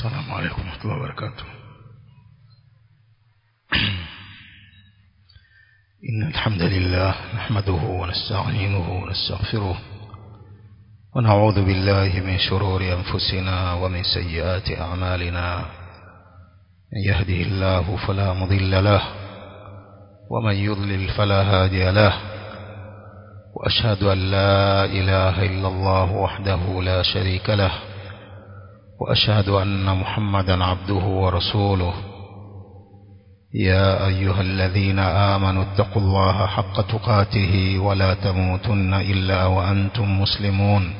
السلام عليكم ورحمة الله وبركاته إن الحمد لله نحمده ونستعينه ونستغفره ونعوذ بالله من شرور أنفسنا ومن سيئات أعمالنا من يهده الله فلا مضل له ومن يضلل فلا هادي له وأشهد أن لا إله إلا الله وحده لا شريك له وأشهد أن محمدا عبده ورسوله يا أيها الذين آمنوا اتقوا الله حق تقاته ولا تموتن إلا وأنتم مسلمون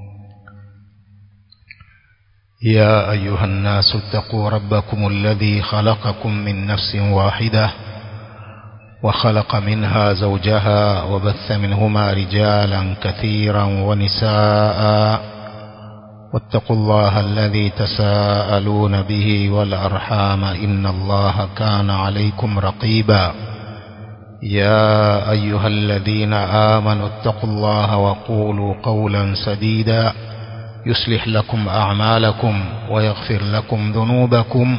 يا أيها الناس اتقوا ربكم الذي خلقكم من نفس واحدة وخلق منها زوجها وبث منهما رجالا كثيرا ونساء واتقوا الله الذي تساءلون به والأرحام إن الله كان عليكم رقيبا يا أيها الذين آمنوا اتقوا الله وقولوا قولا سديدا يصلح لكم أعمالكم ويغفر لكم ذنوبكم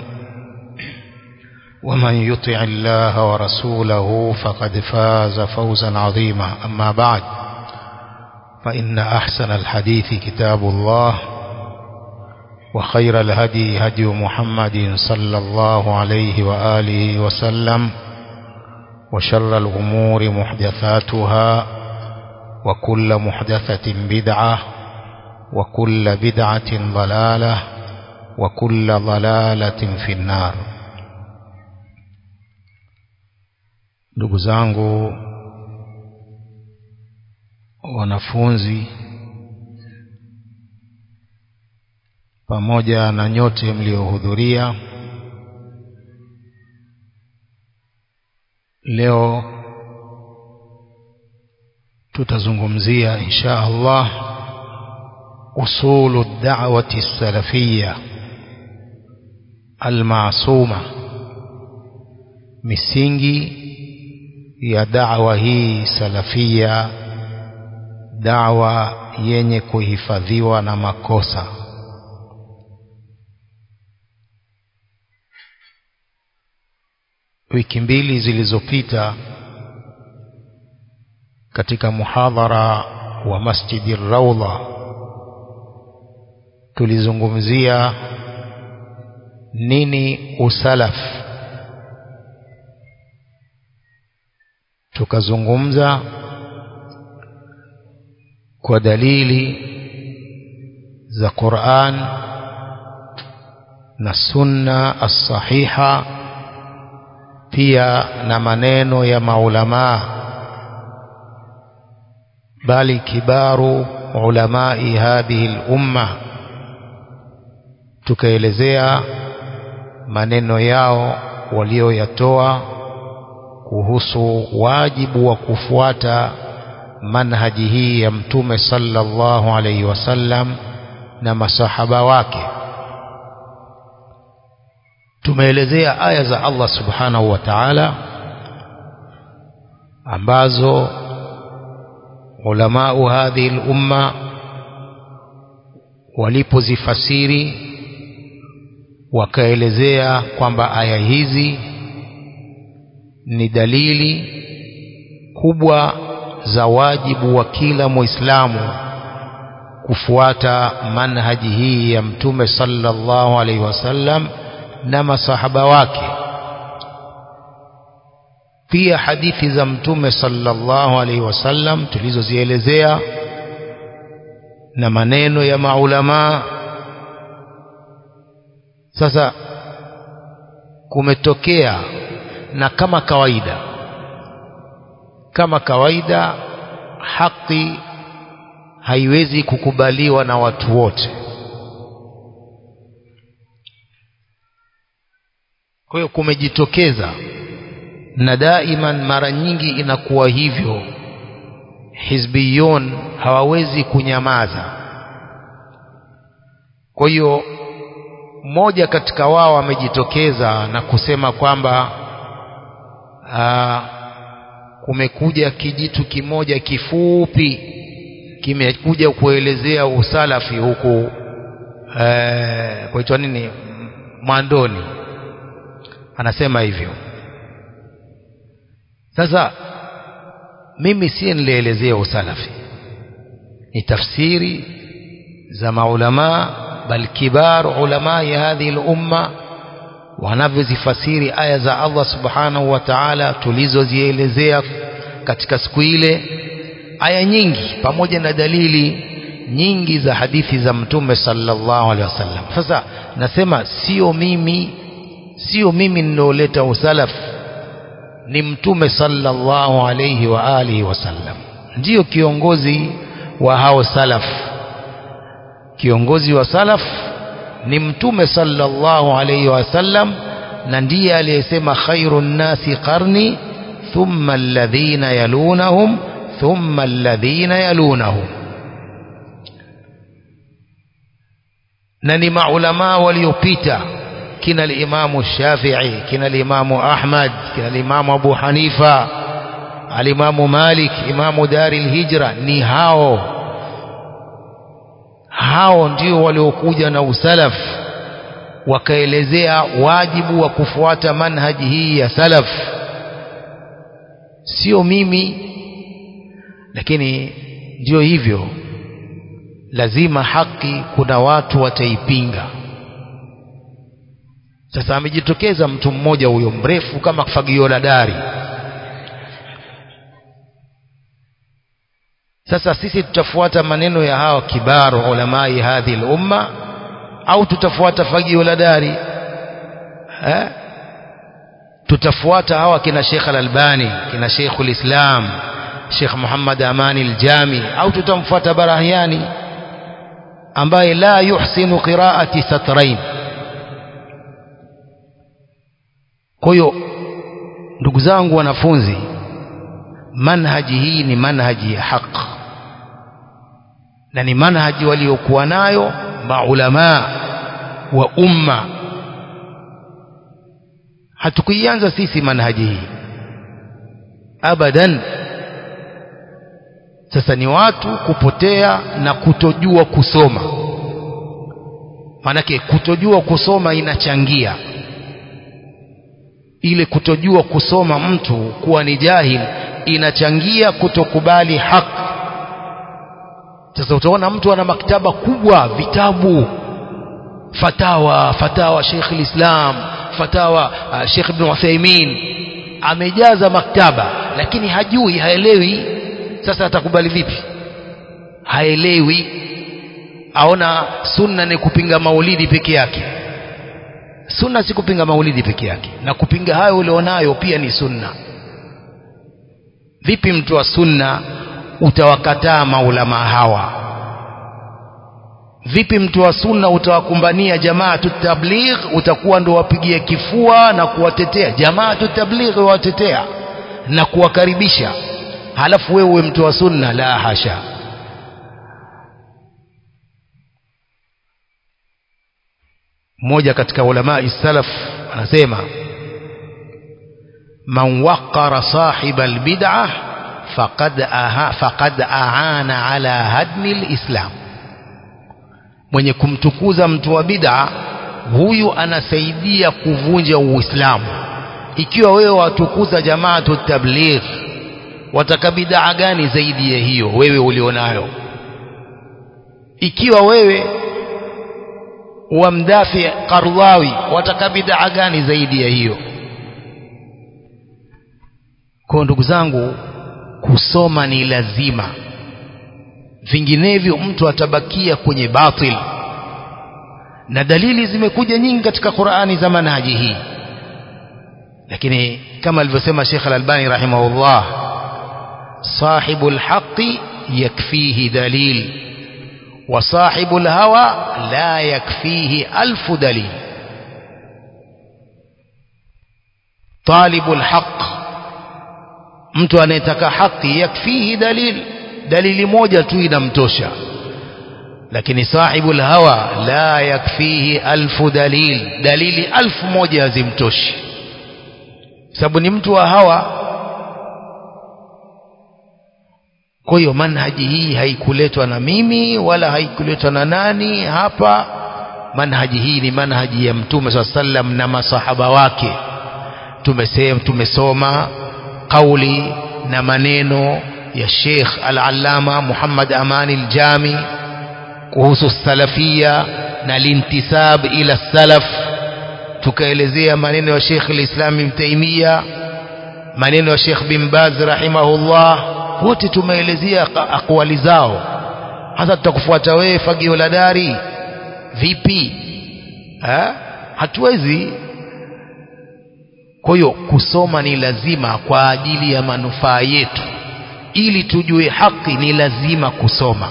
ومن يطع الله ورسوله فقد فاز فوزا عظيما أما بعد فإن أحسن الحديث كتاب الله وخير الهدي هدي محمد صلى الله عليه وآله وسلم وشر الأمور محدثاتها وكل محدثة بدعة وكل بدعة ضلالة وكل ضلالة في النار ndugu zangu wanafunzi pamoja na nyote mliohudhuria leo tutazungumzia insha Allah usulu da'wati salafia almasuma misingi ya da'wa hii salafia da'wa yenye kuhifadhiwa na makosa wiki mbili zilizopita katika muhadhara wa Masjidi Raudha tulizungumzia nini usalaf tukazungumza kwa dalili za Qur'an na sunna as-sahiha pia na maneno ya maulamaa bali kibaru ulamai hadhihi al-umma tukaelezea maneno yao walioyatoa kuhusu wajibu wa kufuata manhaji hii ya mtume sallallahu alaihi wasallam na masahaba wake tumeelezea aya za Allah subhanahu wa ta'ala ambazo ulamau hadhihi al-umma walipozifasiri wakaelezea kwamba aya hizi ni dalili kubwa za wajibu wa kila muislamu kufuata manhaji hii ya mtume sallallahu alaihi wasallam na masahaba wake pia hadithi za mtume sallallahu alaihi wasallam tulizozielezea na maneno ya maulamaa sasa kumetokea na kama kawaida kama kawaida haki haiwezi kukubaliwa na watu wote kwa hiyo kumejitokeza na daiman mara nyingi inakuwa hivyo hizbiyun hawawezi kunyamaza kwa hiyo mmoja katika wao amejitokeza na kusema kwamba aa, kumekuja kijitu kimoja kifupi kimekuja kuelezea usalafi huku eh, kuitwa nini mwandoni anasema hivyo sasa mimi si nilielezea usalafi ni tafsiri za maulamaa bal kibar ulama ya hadhihi lumma wanavyozifasiri aya za Allah subhanahu wa ta'ala tulizozielezea katika siku ile aya nyingi pamoja na dalili nyingi za hadithi za mtume sallallahu alaihi wasallam sasa nasema sio mimi sio mimi ninaoleta usalaf ni mtume sallallahu alaihi wa alihi wasallam ndiyo kiongozi wa hao salaf kiongozi wa salaf ni mtume sallallahu alaihi wasallam na ndiye aliyesema khairun nasi qarni thumma alladhina yalunahum thumma alladhina yalunahum na ni maulamaa waliopita kina alimamu Shafi'i kina alimamu Ahmad kina alimamu Abu Hanifa alimamu Malik imamu Dari al-Hijra ni hao hao ndio waliokuja na usalaf wakaelezea wajibu wa kufuata manhaji hii ya salaf sio mimi lakini ndio hivyo lazima haki kuna watu wataipinga sasa amejitokeza mtu mmoja huyo mrefu kama fagio la dari sasa sisi tutafuata maneno ya hawa kibaru ulamai hadhi lumma au tutafuata fagio la dari eh? tutafuata hawa kina Sheikh Al-Albani kina Sheikh Al-Islam Sheikh Muhammad Amani Al-Jami au tutamfuata Barahiani ambaye la yuhsinu qiraati satrain kwa hiyo ndugu zangu wanafunzi manhaji hii ni manhaji ya haq na ni manhaji waliokuwa nayo maulamaa wa umma hatukuianza sisi manhaji hii abadan sasa ni watu kupotea na kutojua kusoma maanake kutojua kusoma inachangia ile kutojua kusoma mtu kuwa ni jahil inachangia kutokubali haki sasa utaona mtu ana maktaba kubwa vitabu fatawa fatawa Sheikh Islam fatawa uh, Sheikh Ibn Uthaymeen amejaza maktaba lakini hajui haelewi sasa atakubali vipi haelewi aona sunna ni kupinga maulidi peke yake sunna si kupinga maulidi peke yake na kupinga hayo ulionayo pia ni sunna vipi mtu wa sunna utawakataa maulama hawa vipi mtu wa sunna utawakumbania jamaatu tabligh utakuwa ndo wapigie kifua na kuwatetea jamaatu tabligh wawatetea na kuwakaribisha halafu wewe mtu wa sunna la hasha mmoja katika ulama salaf anasema man waqara sahiba albid'ah faqad aha faqad aana ala hadmi alislam mwenye kumtukuza mtu wa bid'a huyu anasaidia kuvunja uislamu ikiwa wewe watukuza jamaatu tabligh wataka bid'a gani zaidi ya hiyo wewe ulionayo ikiwa wewe wamdafi Qardawi wataka bid'a gani zaidi ya hiyo kwa ndugu zangu kusoma ni lazima vinginevyo mtu atabakia kwenye batil na dalili zimekuja nyingi katika Qur'ani za manhaji hii lakini kama alivyosema Sheikh Al-Albani rahimahullah صاحب الحق يكفيه دليل وصاحب الهوى لا يكفيه ألف دليل طالب الحق mtu anayetaka haki yakfihi dalil dalili moja tu inamtosha lakini sahibu hawa la yakfihi alfu dalil dalili alfu moja hazimtoshi sababu ni mtu wa hawa kwa hiyo manhaji hii haikuletwa na mimi wala haikuletwa na nani hapa manhaji hii ni manhaji ya mtume saa sallam na masahaba wake tumesema tumesoma kauli na maneno ya Sheikh Al-Allama Muhammad Amani Al-Jami kuhusu salafia na lintisab ila salaf tukaelezea maneno ya Sheikh Al-Islam Ibn Taymiyyah maneno ya Sheikh bin Baz rahimahullah wote tumeelezea akwali zao hasa tutakufuata wewe fagio la dari vipi ha? hatuwezi kwa hiyo kusoma ni lazima kwa ajili ya manufaa yetu ili tujue haki ni lazima kusoma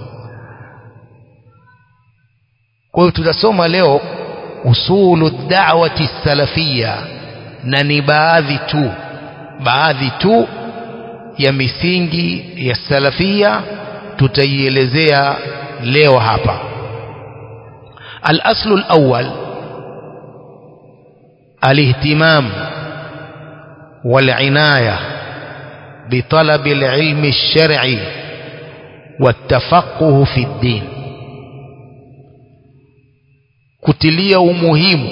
kwa hiyo tutasoma leo usulu da'wati salafia na ni baadhi tu baadhi tu ya misingi ya salafia tutaielezea leo hapa al-aslu al-awwal الاهتمام والعناية بطلب العلم الشرعي والتفقه في الدين kutilia umuhimu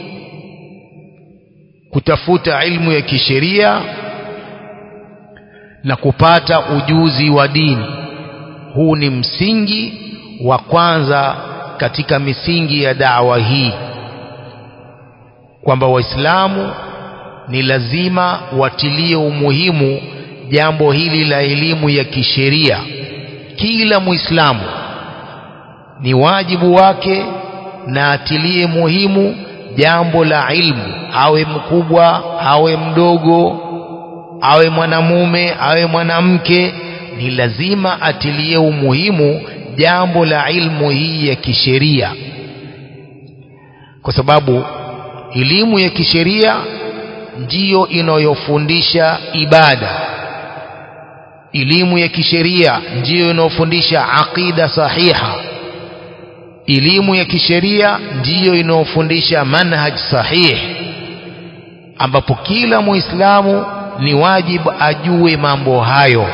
kutafuta ilmu ya kisheria na kupata ujuzi wa dini huu ni msingi wa kwanza katika misingi ya dawa hii kwamba waislamu ni lazima watilie umuhimu jambo hili la elimu ya kisheria kila muislamu ni wajibu wake na atilie muhimu jambo la ilmu awe mkubwa awe mdogo awe mwanamume awe mwanamke ni lazima atilie umuhimu jambo la ilmu hii ya kisheria kwa sababu elimu ya kisheria ndiyo inayofundisha ibada elimu ya kisheria ndiyo inayofundisha aqida sahiha elimu ya kisheria ndiyo inayofundisha manhaj sahih ambapo kila muislamu ni wajibu ajue mambo hayo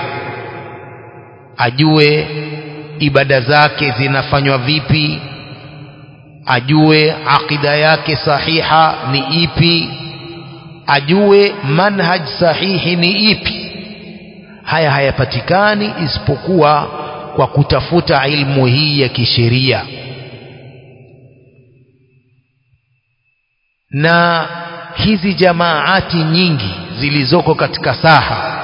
ajue ibada zake zinafanywa vipi ajue aqida yake sahiha ni ipi ajue manhaj sahihi ni ipi haya hayapatikani isipokuwa kwa kutafuta ilmu hii ya kisheria na hizi jamaati nyingi zilizoko katika saha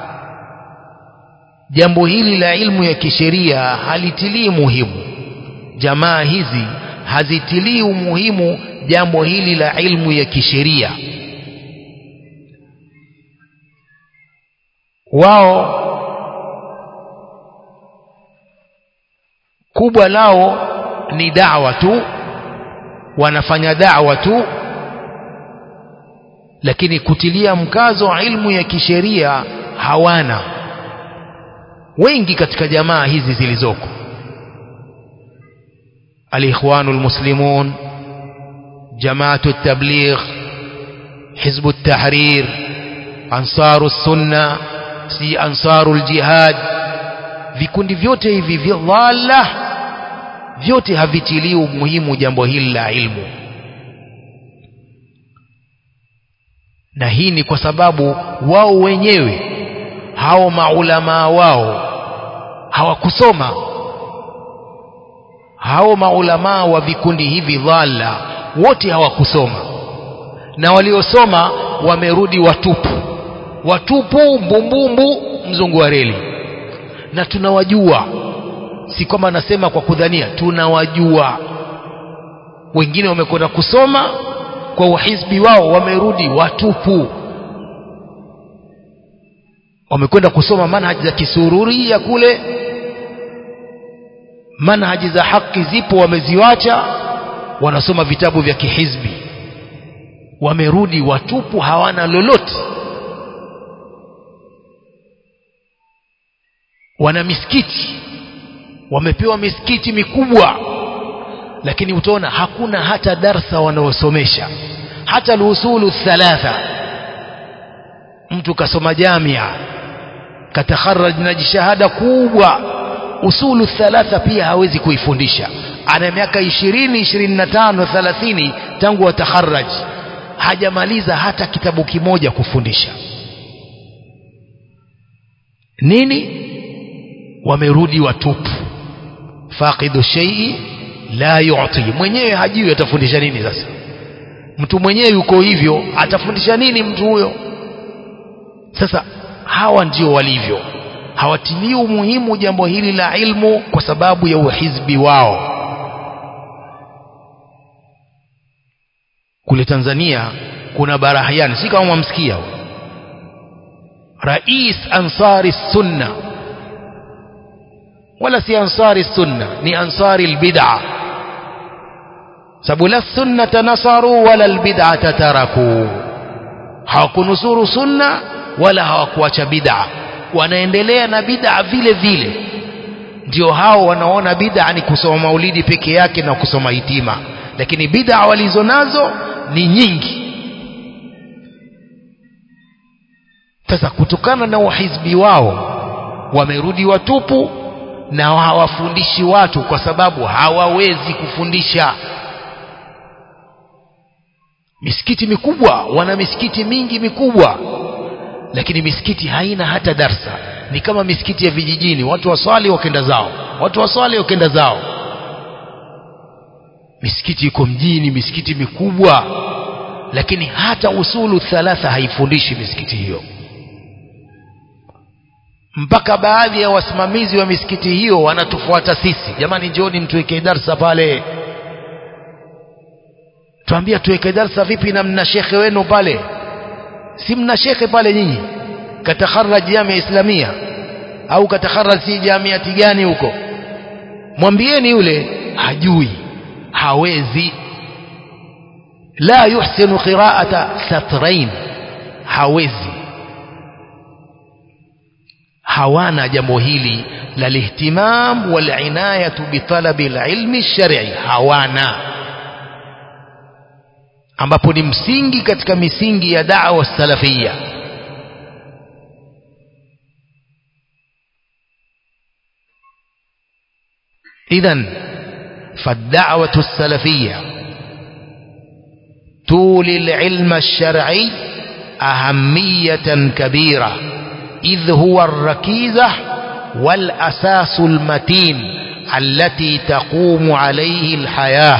jambo hili la ilmu ya kisheria halitilii muhimu jamaa hizi hazitilii umuhimu jambo hili la ilmu ya kisheria wao kubwa lao ni dawa tu wanafanya dawa tu lakini kutilia mkazo ilmu ya kisheria hawana wengi katika jamaa hizi zilizoko الإخوان المسلمون جماعة التبليغ حزب التحرير أنصار السنة si أنصار الجهاد vikundi vyote hivi vya dhalla vyote havitilii umuhimu jambo hili la ilmu na hii ni kwa sababu wao wenyewe hao maulamaa wao hawakusoma hao maulamaa wa vikundi hivi dhalla wote hawakusoma na waliosoma wamerudi watupu watupu mbumbumbu mzungu wa reli na tunawajua si kwamba nasema kwa kudhania tunawajua wengine wamekwenda kusoma kwa uhizbi wao wamerudi watupu wamekwenda kusoma manhaji za kisururia kule manhaji za haki zipo wameziwacha wanasoma vitabu vya kihizbi wamerudi watupu hawana lolote wana misikiti wamepewa misikiti mikubwa lakini utaona hakuna hata darsa wanaosomesha hata lusulu thalatha mtu kasoma jamia katakharaj na jishahada kubwa usulu thalatha pia hawezi kuifundisha ana miaka ishirini ishirini na tano thelathini tangu atakharaji hajamaliza hata kitabu kimoja kufundisha nini wamerudi watupu faqidu shay'i la yu'ti mwenyewe hajui atafundisha nini sasa mtu mwenyewe yuko hivyo atafundisha nini mtu huyo sasa hawa ndio walivyo hawatilii umuhimu jambo hili la ilmu kwa sababu ya uhizbi wao kule Tanzania kuna Barahiani si kama mwamsikia rais ansari sunna wala si ansari sunna ni ansari albid'a sababu la sunnata nasaru wala albid'ata taraku hawakunusuru sunna wala hawakuacha bid'a wanaendelea na bid'a vile vile ndio hao wanaona bid'a ni kusoma maulidi peke yake na kusoma hitima lakini bid'a walizo nazo ni nyingi sasa kutokana na uhizbi wao wamerudi watupu na hawafundishi watu kwa sababu hawawezi kufundisha misikiti mikubwa wana misikiti mingi mikubwa lakini misikiti haina hata darsa ni kama misikiti ya vijijini watu waswali wakenda zao watu waswali wakenda zao misikiti iko mjini misikiti mikubwa lakini hata usulu thalatha haifundishi misikiti hiyo mpaka baadhi ya wasimamizi wa misikiti hiyo wanatufuata sisi jamani njoni mtuweke darsa pale tuambia tuweke darsa vipi na mna shekhe wenu pale si mna shekhe pale nyinyi katakharaj jamia islamia au katakharaj si jamiati gani huko mwambieni yule hajui hawezi la yuhsinu qiraata satrain hawezi hawana jambo hili la lihtimam walinayatu bitalabi alilmi shar'i hawana ambapo ni msingi katika misingi ya da'wa salafia idhan فالدعوة السلفية تولي العلم الشرعي أهمية كبيرة إذ هو الركيزة والأساس المتين التي تقوم عليه الحياة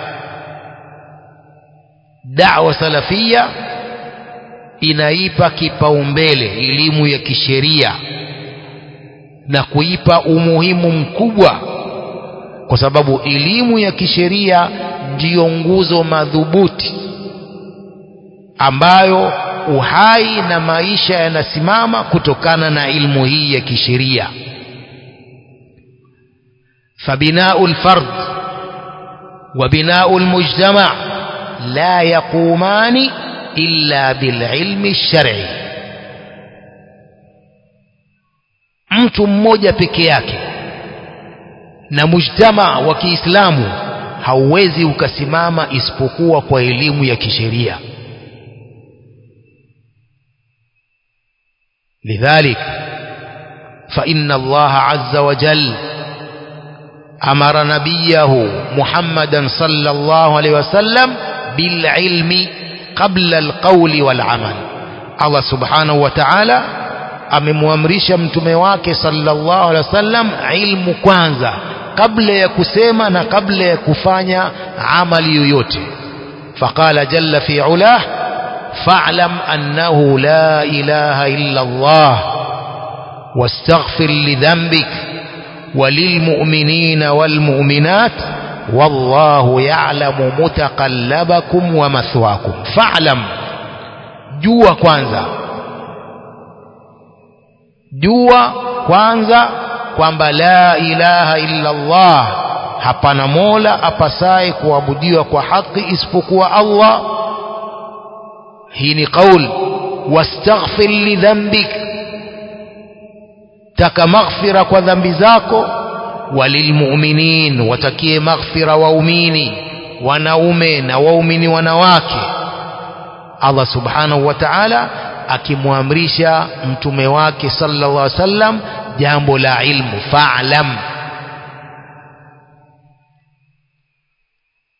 da'wa salafia inaipa kipaumbele elimu ya kisheria na kuipa umuhimu mkubwa kwa sababu elimu ya kisheria ndiyo nguzo madhubuti ambayo uhai na maisha yanasimama kutokana na ilmu hii ya kisheria fabinau lfard wa binau lmujtama لا يقومان إلا بالعلم الشرعي mtu mmoja peke yake na mujtama wa Kiislamu hauwezi ukasimama isipokuwa kwa elimu ya kisheria lidhalik fa inna Allah azza wa jalla amara nabiyahu Muhammadan sallallahu alaihi wasallam بالعلم قبل القول والعمل الله سبحانه وتعالى amemwamrisha mtume wake sallallahu alaihi wasallam ilmu kwanza kabla ya kusema na kabla ya kufanya amali yoyote faqala jalla fi ulah fa'lam annahu la ilaha illa Allah wastaghfir li dhanbik وللمؤمنين والمؤمنات والله يعلم متقلبكم ومثواكم فاعلم jua kwanza jua kwanza kwamba la ilaha illa Allah hapana mola apasaye kuabudiwa kwa haki isipokuwa Allah hii ni qaul wastaghfir li dhanbik taka maghfira kwa dhambi zako walilmu'minin watakie maghfira waumini wanaume na waumini wanawake Allah subhanahu wa ta'ala akimwamrisha mtume wake sallallahu alaihi wasallam jambo la ilmu fa'lam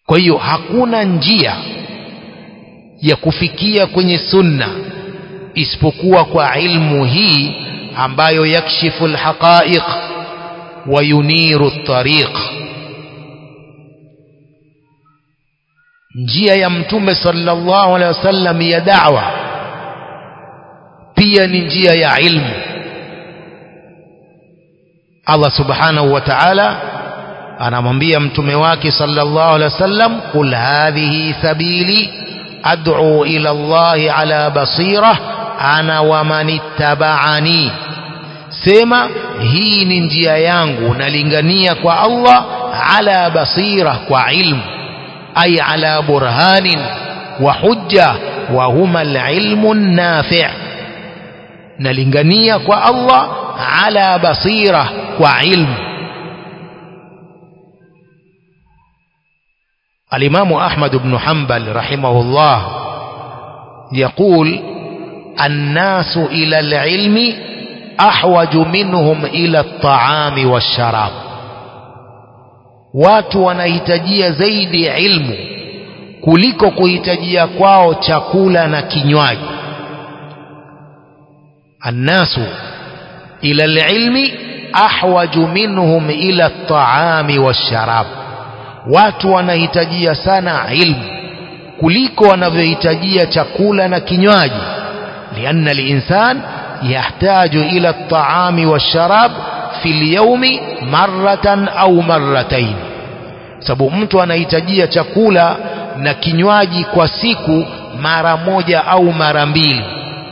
kwa hiyo hakuna njia ya kufikia kwenye sunna isipokuwa kwa ilmu hii ambayo yakshifu alhaqaiq wa yuniru at-tariq njia ya mtume sallallahu alaihi wasallam ya da'wa pia ni njia ya ilmu Allah subhanahu wa ta'ala anamwambia mtume wake sallallahu alaihi wasallam qul hadhihi sabili ad'u ila Allah ala basira ana wa man ittaba'ani sema hii ni njia yangu nalingania kwa Allah ala basira kwa ilmu ay ala burhanin wa hujja wa huma alilmu an-nafi' nalingania kwa Allah ala basira kwa ilmu الإمام أحمد بن حنبل رحمه الله يقول الناس إلى العلم أحوج منهم إلى الطعام والشراب watu wanahitajia zaidi ilmu kuliko kuhitajia kwao chakula na kinywaji annasu ila alilmi ahwaju minhum ila at-ta'ami wash-sharab watu wanahitajia sana ilmu kuliko wanavyohitajia chakula na kinywaji lianna al-insan yahtaju ila at-ta'ami wash-sharab fi al-yawmi marratan au marratayn sababu mtu anahitajia chakula na kinywaji kwa siku mara moja au mara mbili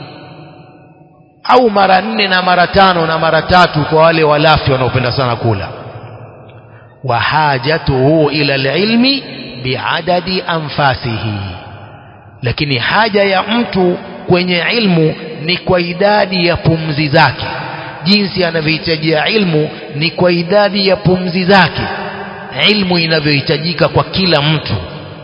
au mara nne na mara tano na mara tatu kwa wale walafi wanaopenda sana kula wa hajatuhu ila alilmi biadadi anfasihi lakini haja ya mtu kwenye ilmu ni kwa idadi ya pumzi zake jinsi anavyohitajia ilmu ni kwa idadi ya pumzi zake ilmu inavyohitajika kwa kila mtu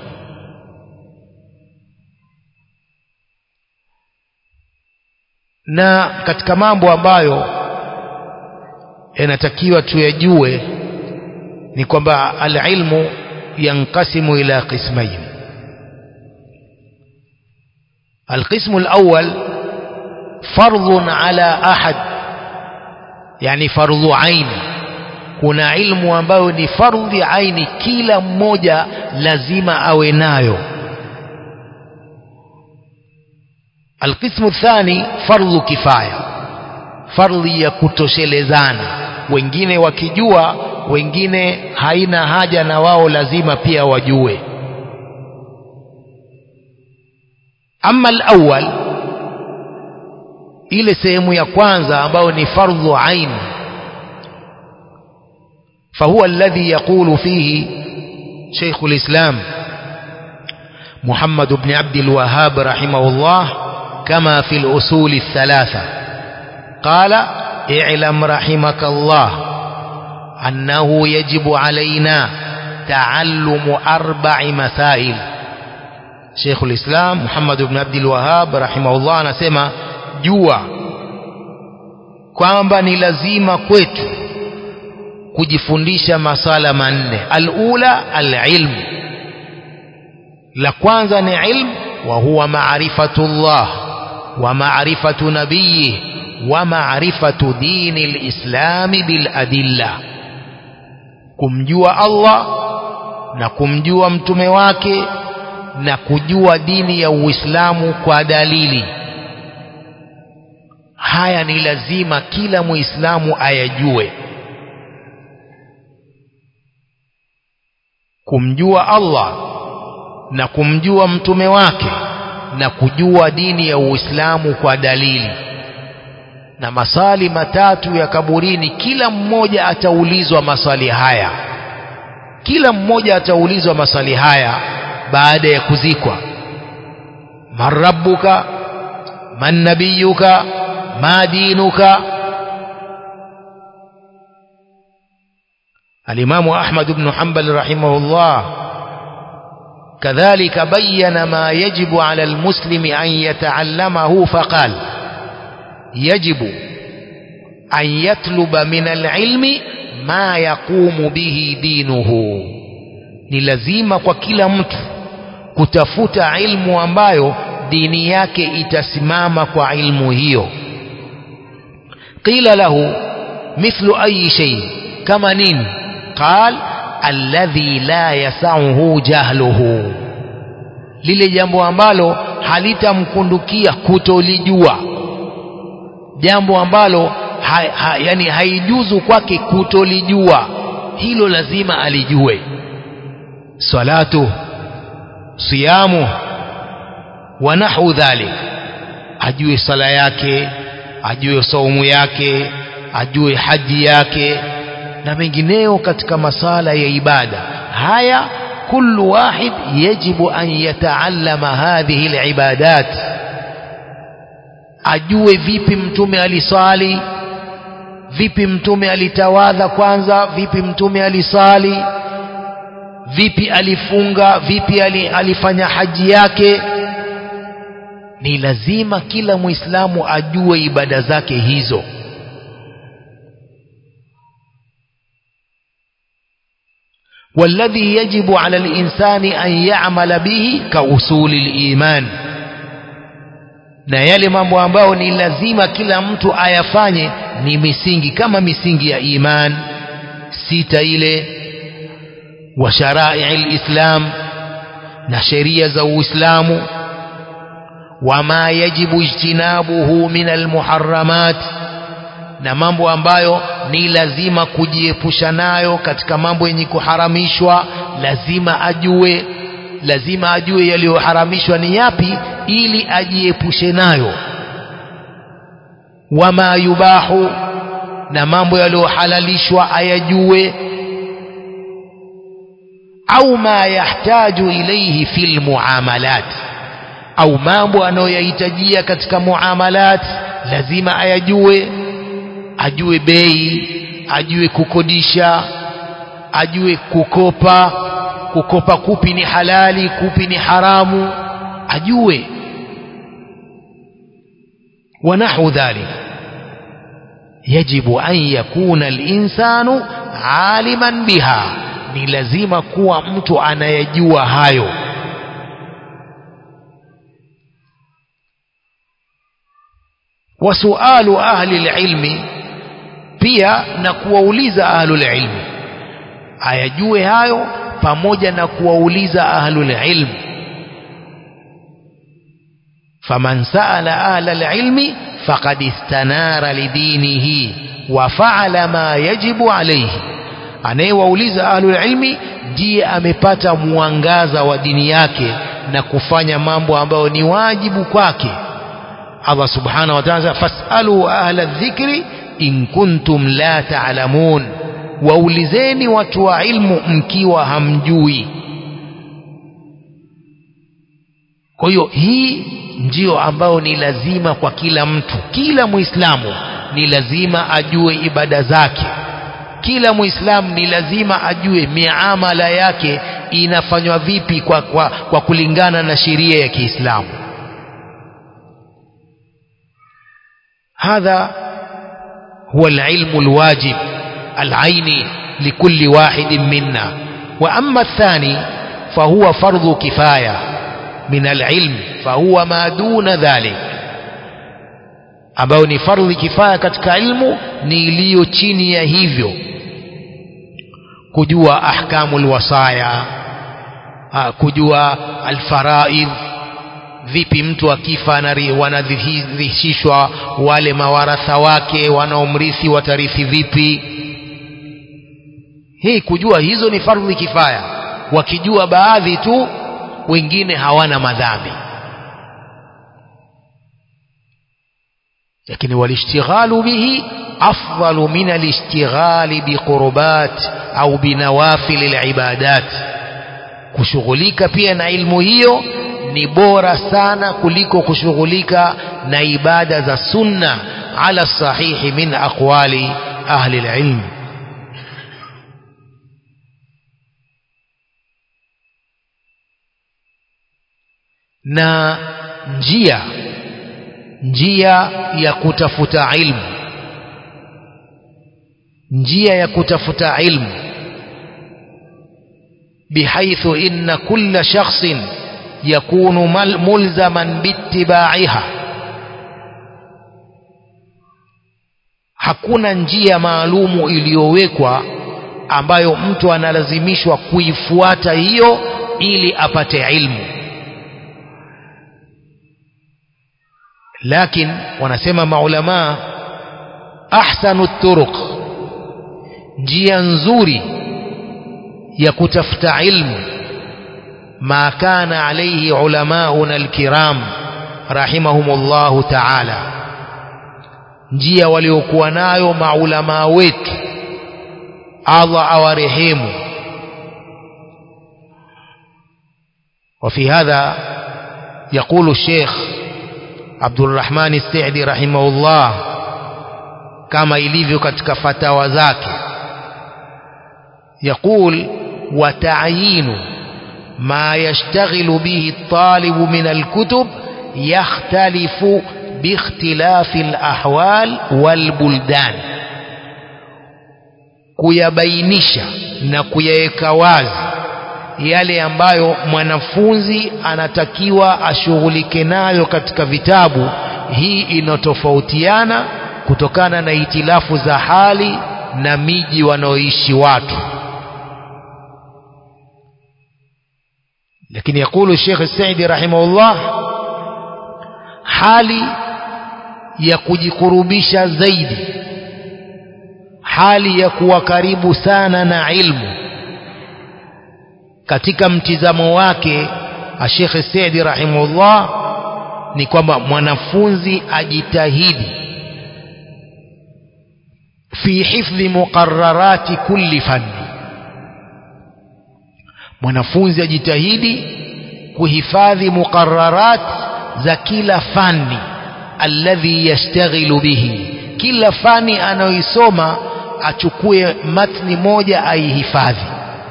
na katika mambo ambayo yanatakiwa tuyajue ni kwamba alilmu yanqasimu ila qismain القسم الأول فرض على أحد يعني فرض عين kuna ilmu ambayo ni fardhi aini kila mmoja lazima awe nayo alqismu thani fardhu kifaya fardhi ya kutoshelezana wengine wakijua wengine haina haja na wao lazima pia wajue ama alawwal ile sehemu ya kwanza ambayo ni fardhu ain فهو الذي يقول فيه شيخ الإسلام محمد بن عبد الوهاب رحمه الله كما في الأصول الثلاثة قال اعلم رحمك الله أنه يجب علينا تعلم أربع مسائل شيخ الإسلام محمد بن عبد الوهاب رحمه الله anasema jua kwamba ni lazima kwetu kujifundisha masala manne alula alilm la kwanza ni ilm wa huwa maarifatullah wa maarifatu nabiyih wa maarifatu dini lislami biladilla kumjua Allah na kumjua mtume wake na kujua dini ya Uislamu kwa dalili haya ni lazima kila muislamu ayajue kumjua Allah na kumjua mtume wake na kujua dini ya Uislamu kwa dalili na masali matatu ya kaburini kila mmoja ataulizwa maswali haya kila mmoja ataulizwa maswali haya baada ya kuzikwa man rabbuka man nabiyuka ma dinuka الإمام أحمد بن حنبل رحمه الله كذلك بين ما يجب على المسلم أن يتعلمه فقال يجب أن يطلب من العلم ما يقوم به دينه ni lazima kwa kila mtu kutafuta ilmu ambayo dini yake itasimama kwa ilmu hiyo qila lahu mithlu ayi shay kama nini qal alladhi la yasauhu jahluhu lile jambo ambalo halitamkundukia kutolijua jambo ambalo ha, ha, yani haijuzu kwake kutolijua hilo lazima alijue salatu siyamu wa nahu dhalik ajue sala yake ajue saumu yake ajue haji yake na mengineo katika masala ya ibada haya kullu wahid yajibu an yataallama hadhihi alibadat ajue vipi mtume alisali vipi mtume alitawadha kwanza vipi mtume alisali vipi alifunga vipi alifanya haji yake ni lazima kila muislamu ajue ibada zake hizo والذي يجب على الإنسان أن يعمل به كأصول الإيمان na yale mambo ambayo ni lazima kila mtu ayafanye ni misingi kama misingi ya iman sita ile wa sharai lislam na sheria za uislamu wama yajibu ijtinabuhu min almuharramat na mambo ambayo ni lazima kujiepusha nayo katika mambo yenye kuharamishwa lazima ajue lazima ajue yaliyoharamishwa ni yapi ili ajiepushe nayo wama yubahu na mambo yaliyohalalishwa ayajue au ma yahtaju ilaihi fil muamalat au mambo anayoyahitajia katika muamalat lazima ayajue ajue bei ajue kukodisha ajue kukopa kukopa kupi ni halali kupi ni haramu ajue ونحو ذلك يجب أن يكون الإنسان عالما بها ni lazima kuwa mtu anayejua hayo wasualu ahli lilmi pia na kuwauliza ahlulilmi ayajue hayo pamoja na kuwauliza ahlulilmi faman saala ahla lilmi faqad istanara lidinihi wa faala ma yajibu alayhi anayewauliza ahlulilmi ndiye amepata mwangaza wa dini yake na kufanya mambo ambayo ni wajibu kwake Allah subhanahu wa ta'ala fasalu ahla dhikri in kuntum la ta'lamun waulizeni watu wa ilmu mkiwa hamjui kwa hiyo hii ndiyo ambayo ni lazima kwa kila mtu kila muislamu ni lazima ajue ibada zake kila muislamu ni lazima ajue miamala yake inafanywa vipi kwa, kwa, kwa kulingana na sheria ya Kiislamu hadha huwa alilmu alwajib العيني لكل واحد منا وأما الثاني فهو فرض كفاية من العلم فهو ما دون ذلك ambao ni fardhi kifaya katika ilmu ni iliyo chini ya hivyo kujua ahkamu lwasaya kujua alfaraidh vipi mtu akifa wanadhihishishwa wale mawaratha wake wanaomrithi watarithi vipi hii kujua hizo ni fardhi kifaya wakijua baadhi tu wengine hawana madhambi lakini walishtighalu bihi afdalu min alishtighali biqurbat au binawafil alibadat kushughulika pia na ilmu hiyo ni bora sana kuliko kushughulika na ibada za sunna ala sahihi min aqwali ahli alilm na njia njia ya kutafuta ilmu njia ya kutafuta ilmu بحيث إن كل شخص يكون ملزما باتباعها hakuna njia maalumu iliyowekwa ambayo mtu analazimishwa kuifuata hiyo ili apate ilmu lakin wanasema maulamaa ahsanu turuq njia nzuri ya kutafuta ilmu ma kana alayhi ulamauna alkiram rahimahumullahu ta'ala njia waliokuwa nayo maulamaa wetu Allah awarehemu وفي هذا يقول الشيخ عبد الرحمن السعدي رحمه الله كما ilivyo katika fatawa zake يقول وتعيين ما يشتغل به الطالب من الكتب يختلف باختلاف الأحوال والبلدان kuyabainisha na kuyaweka wazi yale ambayo mwanafunzi anatakiwa ashughulike nayo katika vitabu hii inatofautiana kutokana na hitilafu za hali na miji wanaoishi watu lakini yakulu Sheikh Saidi rahimahullah hali ya kujikurubisha zaidi hali ya kuwa karibu sana na ilmu katika mtizamo wake Sheikh Saidi rahimahullah ni kwamba mwanafunzi ajitahidi fi hifdhi muqarrarati kulli fanni mwanafunzi ajitahidi kuhifadhi muqarrarat za kila fani alladhi yashtaghilu bihi kila fani anayoisoma achukue matni moja aihifadhi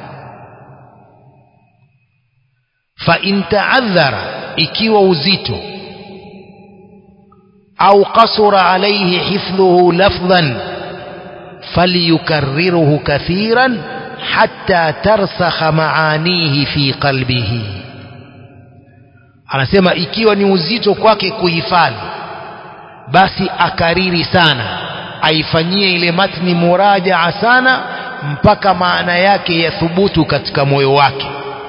fa in ta'adhara ikiwa uzito au qasura alayhi hifdhuhu lafdhan falyukarriruhu kathiran hatta tarsakha maanihi fi qalbihi anasema ikiwa ni uzito kwake kuhifadhi basi akariri sana aifanyie ile matni murajaa sana mpaka maana yake yathubutu katika moyo wake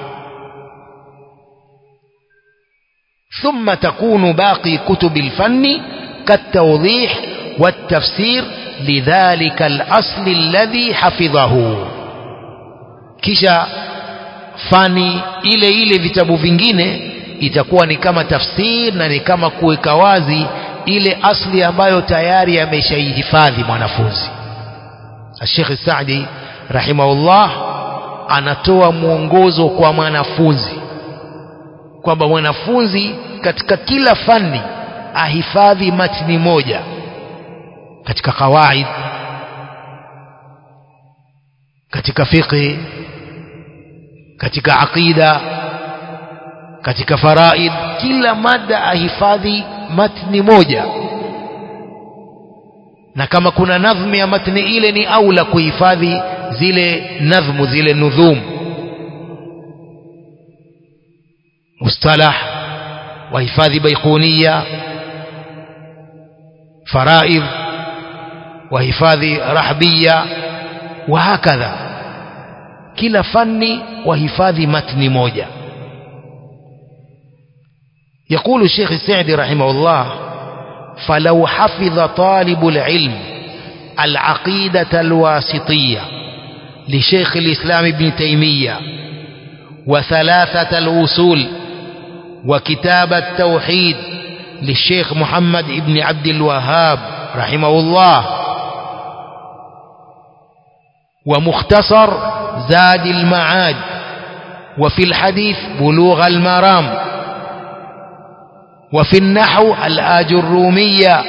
ثم تكون باقي كتب الفن كالتوضيح والتفسير لذلك الأصل الذي حفظه kisha fani ile ile vitabu vingine itakuwa ni kama tafsir na ni kama kuweka wazi ile asli ambayo tayari ameshaihifadhi mwanafunzi Sheikh Saadi rahimahullah anatoa mwongozo kwa mwanafunzi kwamba mwanafunzi katika kila fani ahifadhi matni moja katika kawaid katika fiqh katika aqida katika faraid kila mada ahifadhi matni moja na kama kuna nadhmi ya matni ile ni aula kuhifadhi zile nadhmu zile nudhum mustalah wahifadhi baikuniya faraid wahifadhi rahbiya وهكذا kila fani wahifadhi matni moja يقول الشيخ السعدي رحمه الله فلو حفظ طالب العلم العقيدة الواسطية لشيخ الإسلام ابن تيمية وثلاثة الأصول وكتاب التوحيد للشيخ محمد ابن عبد الوهاب رحمه الله ومختصر زاد المعاد وفي الحديث بلوغ المرام وفي النحو الآج الرومية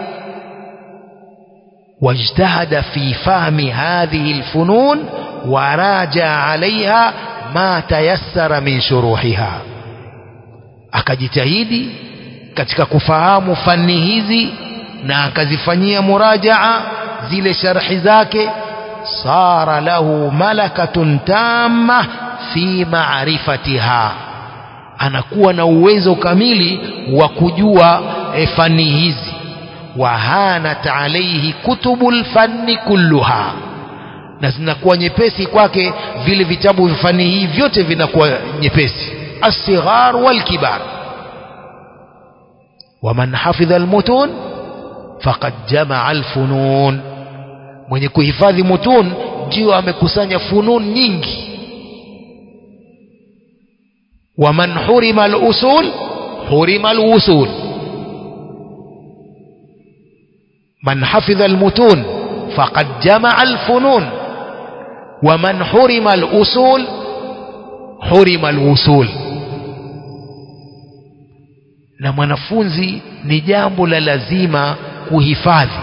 واجتهد في فهم هذه الفنون وراجع عليها ما تيسر من شروحها akajitahidi katika kufahamu fani hizi na akazifanyia murajaa zile sharhi zake صار له ملكة تامة fi ma'rifatiha anakuwa na uwezo kamili wa kujua e, fani hizi wahanat alaihi kutubul fanni kulluha na zinakuwa nyepesi kwake vile vitabu vya fani hii vyote vinakuwa nyepesi الصغار والكبار ومن حفظ المتون فقد جمع الفنون mwenye kuhifadhi mutun ndio amekusanya funun nyingi waman hurima alusul hurima alwusul man hafidha almutun faqad jamaa alfunun waman hurima alusul hurima alwusul na mwanafunzi ni jambo la lazima kuhifadhi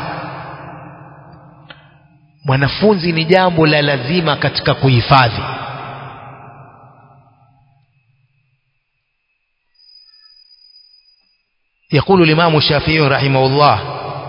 mwanafunzi ni jambo la lazima katika kuhifadhi يقول الإمام الشافعي رحمه الله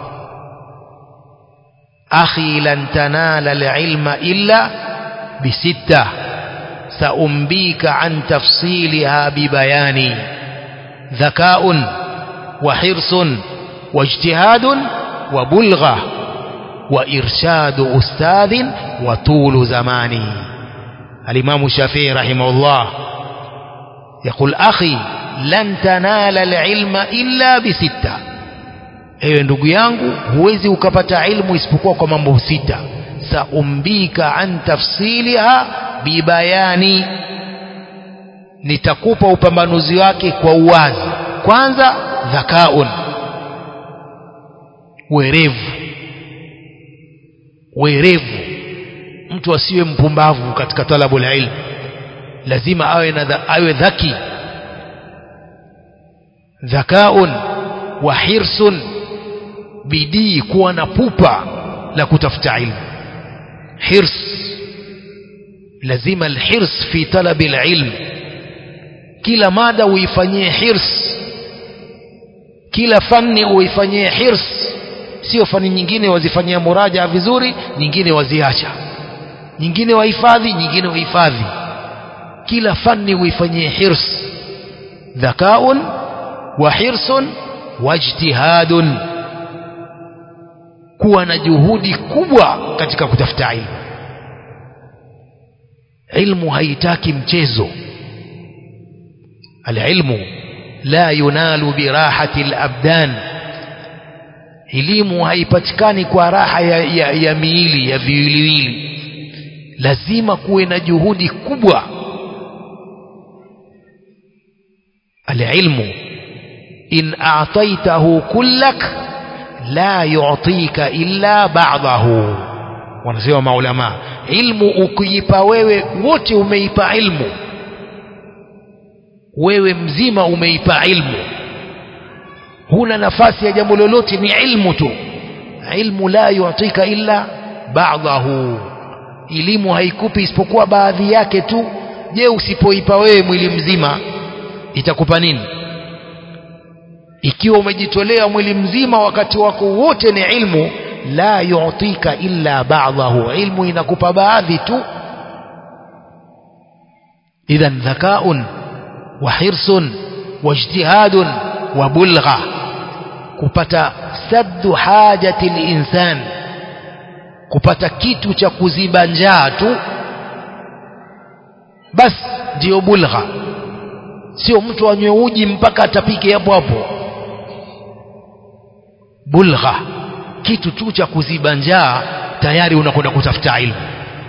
أخي لن تنال العلم إلا بستة سأنبيك عن تفصيلها ببيان ذكاء وحرص واجتهاد وبلغة وإرشاد أستاذ وطول زمان الإمام الشافعي رحمه الله يقول أخي لن تنال العلم إلا بستة ewe ndugu yangu huwezi ukapata ilmu isipokuwa kwa mambo sita saumbika an tafsiliha bibayani nitakupa upambanuzi wake kwa uwazi kwanza dhakaun werevu werevu mtu asiwe mpumbavu katika talabu la ilmu lazima awe na awe dhaki dhakaun wa hirsun bidii kuwa na pupa la kutafuta ilmu hirs lazima alhirs fi talabi alilm kila mada uifanyie hirs kila fani uifanyie hirs sio fani nyingine wazifanyia muraja vizuri nyingine waziacha nyingine wahifadhi nyingine wahifadhi kila fani uifanyie hirs dhakaun wa hirsun wajtihadun kuwa na juhudi kubwa katika kutafuta ilmu ilmu haitaki mchezo alilmu la yunalu birahati alabdan elimu haipatikani kwa raha ya, ya, ya miili ya viwiliwili lazima kuwe na juhudi kubwa alilmu in a'taitahu kullak la yu'tika illa ba'dahu wanasema maulama ilmu ukiipa wewe wote umeipa ilmu wewe mzima umeipa ilmu huna nafasi ya jambo lolote ni ilmu tu ilmu la yu'tika illa ba'dahu elimu haikupi isipokuwa baadhi yake tu je usipoipa wewe mwili mzima itakupa nini ikiwa umejitolea mwili mzima wakati wako wote ni ilmu la yu'tika illa ba'dahu ilmu inakupa baadhi tu idhan dhakaun wa hirsun wa ijtihadun wa bulgha kupata saddu hajati linsan kupata kitu cha kuziba njaa tu basi ndiyo bulgha sio mtu anywe uji mpaka atapike hapo hapo bulgha kitu tu cha kuziba njaa tayari unakwenda kutafuta ilmu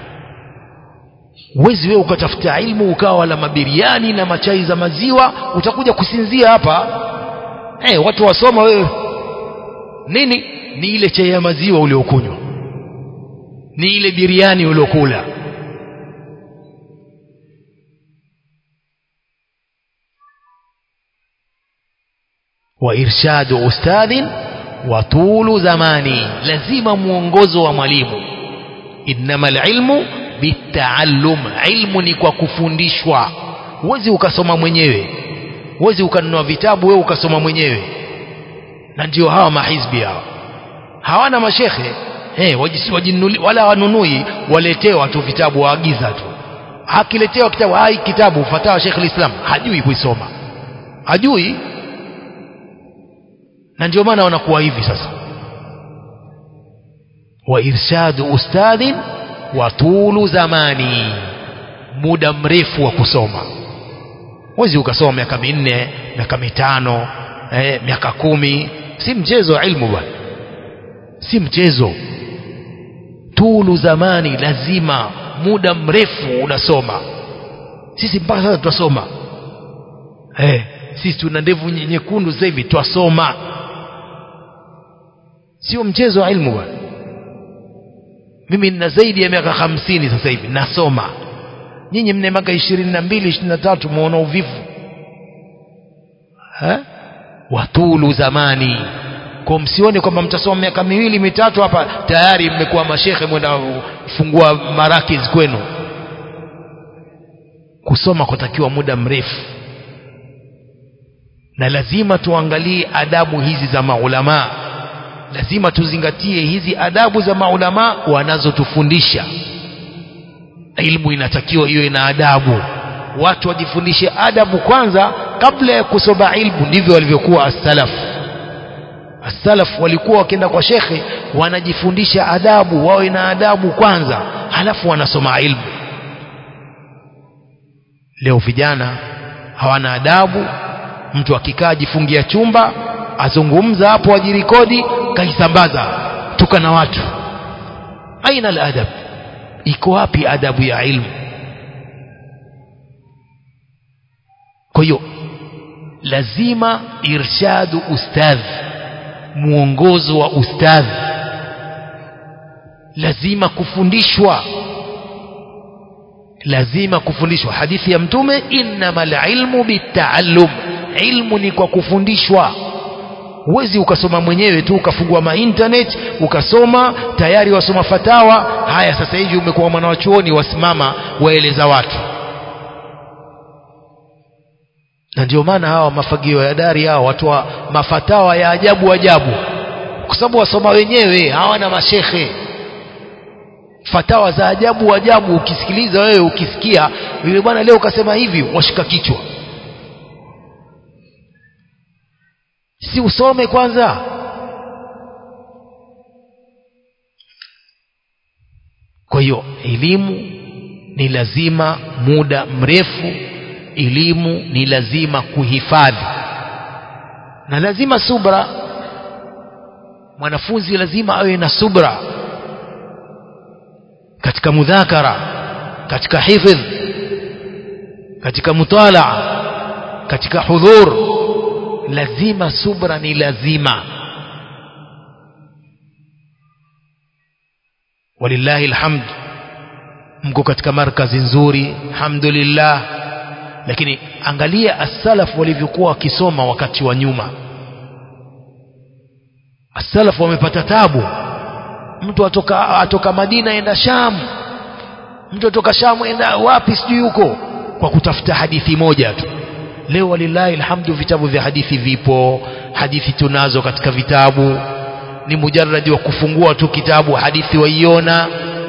huwezi wewe ukatafuta ilmu ukawa wala mabiriani na machai za maziwa utakuja kusinzia hapa hey, watu wasoma wewe nini ni ile chai ya maziwa uliokunywa ni ile biriani uliokula wa irshadu ustadhin wa tulu zamani lazima mwongozo wa mwalimu innama alilmu bitaallum ilmu ni kwa kufundishwa huwezi ukasoma mwenyewe huwezi ukanunua vitabu wewe ukasoma mwenyewe na ndio hawa mahizbi hawa hawana mashekhe hey, wala wanunui waletewa tu vitabu waagiza tu akiletewa kitabu hai kitabu fatawa Sheikh Islam hajui kuisoma hajui na ndio maana wanakuwa hivi sasa wa irshadu ustadhin wa tulu zamani muda mrefu wa kusoma wezi ukasoma miaka minne miaka mitano eh, miaka kumi si mchezo wa ilmu bwana si mchezo tulu zamani lazima muda mrefu unasoma sisi mpaka sasa twasoma eh, sisi tuna ndevu nye- nyekundu sasa hivi twasoma sio mchezo wa ilmu bwana mimi nina zaidi ya miaka hamsini sasa hivi nasoma nyinyi mna miaka ishirini na mbili ishirini na tatu mwaona uvivu Eh? watulu zamani kwa msione kwamba mtasoma miaka miwili mitatu hapa tayari mmekuwa mashekhe mwenda fungua marakiz kwenu kusoma kutakiwa muda mrefu na lazima tuangalie adabu hizi za maulamaa lazima tuzingatie hizi adabu za maulamaa wanazotufundisha ilmu inatakiwa iwe na adabu watu wajifundishe adabu kwanza kabla ya kusoma ilmu ndivyo walivyokuwa as-salaf as-salaf walikuwa wakienda kwa shekhe wanajifundisha adabu wawe na adabu kwanza halafu wanasoma ilmu leo vijana hawana adabu mtu akikaa ajifungia chumba azungumza hapo ajirikodi kaisambaza tuka na watu aina aladab iko wapi adabu ya ilmu kwa hiyo lazima irshadu ustadh mwongozo wa ustadh lazima kufundishwa lazima kufundishwa hadithi ya mtume innamal ilmu bitaallum ilmu ni kwa kufundishwa huwezi ukasoma mwenyewe tu ukafungua mainternet ukasoma tayari wasoma fatawa haya sasa hivi umekuwa mwana wa chuoni wasimama waeleza watu na ndio maana hawa mafagio ya dari hao watu wa mafatawa ya ajabu ajabu kwa sababu wasoma wenyewe hawana mashekhe fatawa za ajabu ajabu ukisikiliza wewe ukisikia yule bwana leo ukasema hivi washika kichwa si usome kwanza kwa hiyo elimu ni lazima muda mrefu elimu ni lazima kuhifadhi na lazima subra mwanafunzi lazima awe na subra katika mudhakara katika hifdh katika mutalaa katika hudhur lazima subra ni lazima walillahi alhamd mko katika markazi nzuri alhamdulillah lakini angalia as-salaf walivyokuwa wakisoma wakati wa nyuma as-salaf wamepata tabu mtu atoka atoka Madina enda Sham mtu atoka Sham enda wapi sijui huko kwa kutafuta hadithi moja tu leo walillahi alhamdu vitabu vya hadithi vipo hadithi tunazo katika vitabu ni mujarradi wa kufungua tu kitabu hadithi waiona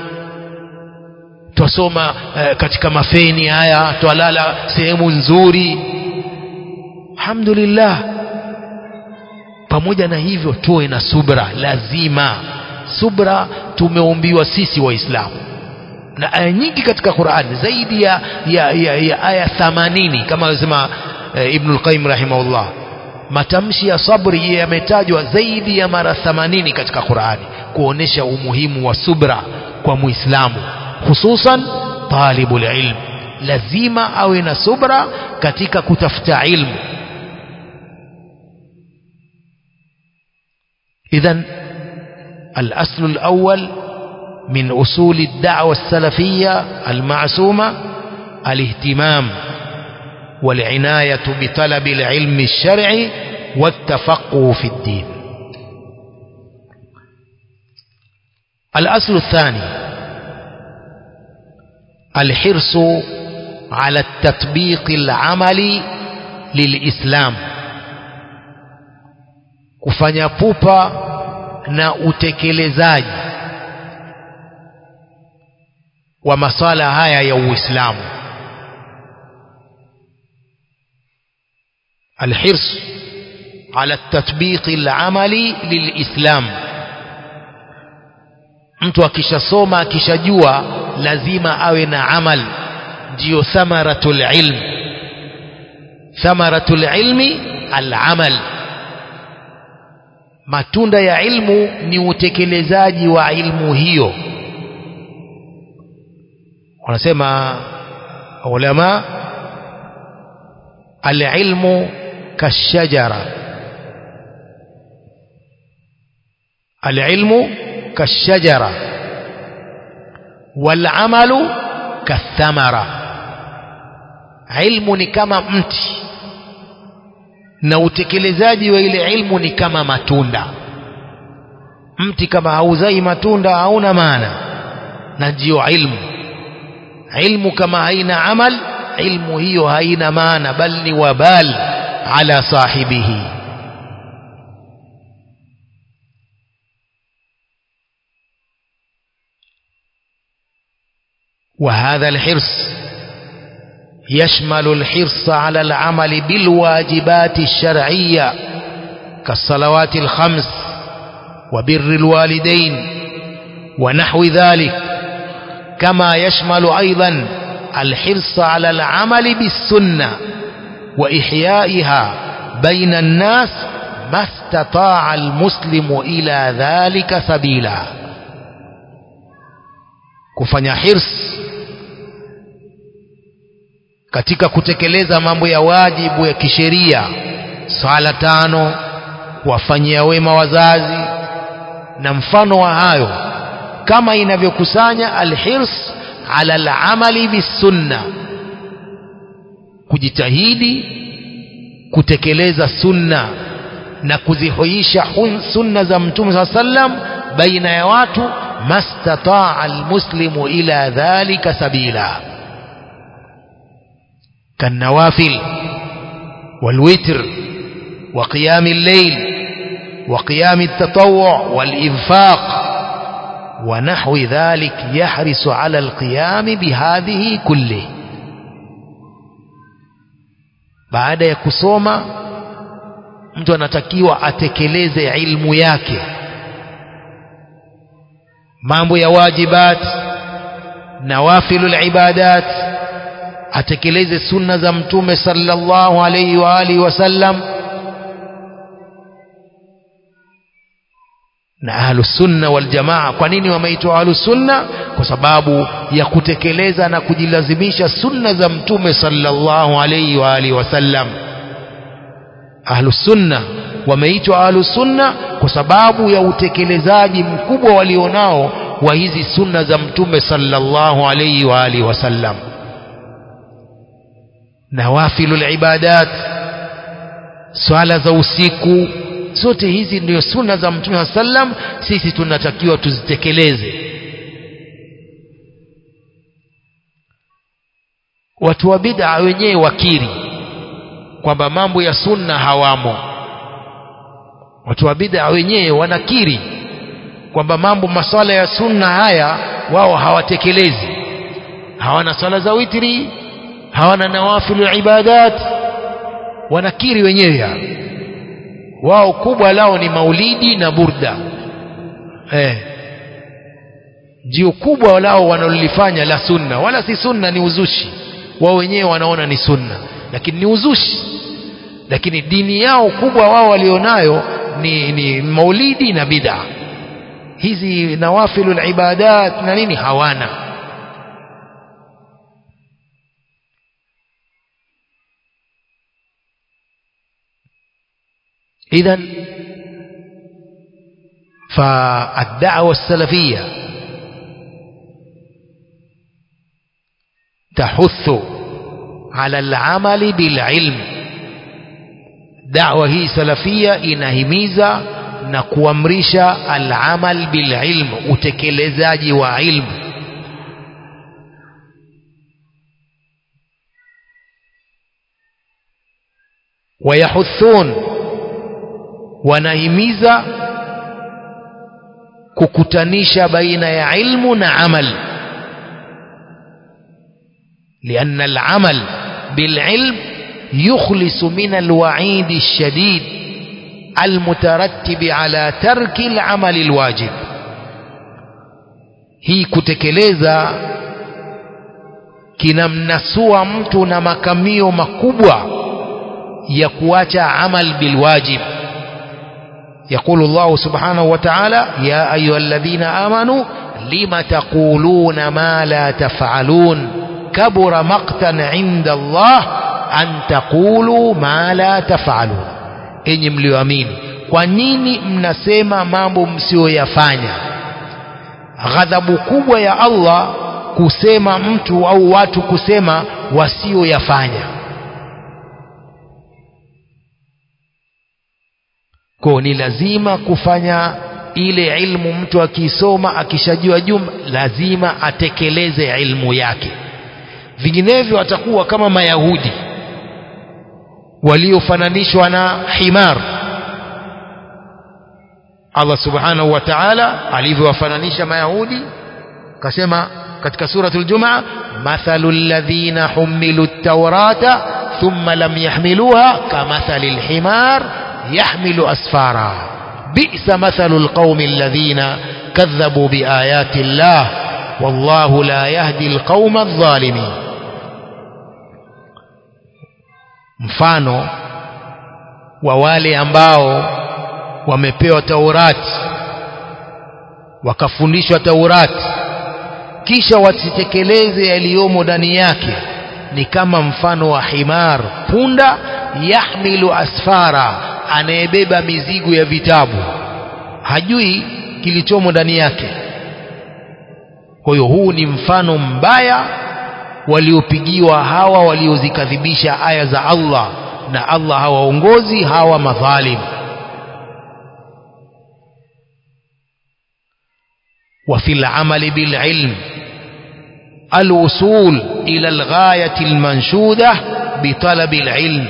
twasoma eh, katika mafeni haya twalala sehemu nzuri alhamdulillah pamoja na hivyo tuwe na subra lazima subra tumeumbiwa sisi waislamu na aya nyingi katika Qur'an zaidi ya, ya, ya, ya aya 80 kama alisema e, Ibn al-Qayyim rahimahullah matamshi ya sabri yametajwa zaidi ya mara 80 katika Qur'ani kuonesha umuhimu wa subra kwa muislamu hususan talibul ilm lazima awe na subra katika kutafuta ilmu idhan الأصل الأول من أصول الدعوة السلفية المعصومة الاهتمام والعناية بطلب العلم الشرعي والتفقه في الدين الأصل الثاني الحرص على التطبيق العملي للإسلام kufanya pupa na utekelezaji wa masala haya ya uislamu الحرص على التطبيق العملي للإسلام mtu akishasoma akishajua lazima awe na amal ndiyo thamaratul ilm thamaratul ilmi alamal matunda ya ilmu ni utekelezaji wa ilmu hiyo wanasema ulama alilmu kashajara alilmu kashajara walamalu kathamara ilmu ni kama mti na utekelezaji wa ile ilmu ni kama matunda mti kama hauzai matunda hauna maana na ndiyo ilmu ilmu kama haina amal ilmu hiyo haina maana bal ni wabal ala sahibihi وهذا الحرص يشمل الحرص على العمل بالواجبات الشرعية كالصلوات الخمس وبر الوالدين ونحو ذلك كما يشمل أيضا الحرص على العمل بالسنة وإحيائها بين الناس ما استطاع المسلم إلى ذلك سبيلا kufanya hirs katika kutekeleza mambo ya wajibu ya kisheria swala tano kuwafanyia wema wazazi na mfano wa hayo kama inavyokusanya alhirs ala alamali bisunna kujitahidi kutekeleza sunna na kuzihuisha sunna za mtume saa sallam baina ya watu mastataa almuslimu ila dhalika sabila كالنوافل والوتر وقيام الليل وقيام التطوع والإنفاق ونحو ذلك يحرص على القيام بهذه كله baada ya kusoma mtu anatakiwa atekeleze ilmu yake mambo ya wajibat nawafilul ibadat atekeleze sunna za mtume sallallahu alayhi wa alihi wasallam na ahlus sunna wal jamaa kwa nini wameitwa ahlus sunna kwa sababu ya kutekeleza na kujilazimisha sunna za mtume sallallahu alayhi wa alihi wasallam ahlus sunna wameitwa ahlus sunna kwa sababu ya utekelezaji mkubwa walionao wa hizi sunna za mtume sallallahu alayhi wa alihi wasallam nawafilul ibadat swala za usiku zote hizi ndio sunna za mtume wa sallam sisi tunatakiwa tuzitekeleze watu wa bid'a wenyewe wakiri kwamba mambo ya sunna hawamo watu wa bid'a wenyewe wanakiri kwamba mambo maswala ya sunna haya wao hawatekelezi hawana swala za witri hawana nawafilu ibadat wanakiri wenyewe wao kubwa lao ni maulidi na burda eh ndio kubwa lao wanalolifanya la sunna wala si sunna ni uzushi wao wenyewe wanaona ni sunna lakini ni uzushi lakini dini yao kubwa wao walionayo ni, ni maulidi na bid'a hizi nawafilul ibadat na nini hawana إذا فالدعوة السلفية تحث على العمل بالعلم دعوة هي سلفية inahimiza na kuamrisha al-amal bil ilm utekelezaji wa ilmu wayahuthun wanahimiza kukutanisha baina ya ilmu na amal لأن العمل بالعلم يخلص من الوعيد الشديد المترتب على ترك العمل الواجب hii kutekeleza kinamnasua mtu na makamio makubwa ya kuacha amal bilwajib يقول الله سبحانه وتعالى يا أيها الذين آمنوا لم تقولون ما لا تفعلون كبر مقتا عند الله أن تقولوا ما لا تفعلون enyi mlioamini kwa nini mnasema mambo msiyoyafanya ghadhabu kubwa ya Allah kusema mtu au watu kusema wasioyafanya kwa ni lazima kufanya ile ilmu mtu akisoma akishajua jumla lazima atekeleze ilmu yake vinginevyo atakuwa kama mayahudi waliofananishwa na himar Allah subhanahu wa ta'ala alivyowafananisha mayahudi kasema katika suratul jumaa mathalul ladhina humilu at-taurata thumma lam yahmiluha kamathalil himar يحمل أسفارا بئس مثل القوم الذين كذبوا بآيات الله والله لا يهدي القوم الظالمين mfano wa wale ambao wamepewa taurati wakafundishwa taurati kisha wasitekeleze yaliyomo ndani yake ni kama mfano wa himar punda yahmilu asfara anayebeba mizigo ya vitabu hajui kilichomo ndani yake kwa hiyo huu ni mfano mbaya waliopigiwa hawa waliozikadhibisha aya za Allah na Allah hawaongozi hawa madhalim وفي العمل بالعلم الوصول إلى الغاية المنشودة بطلب العلم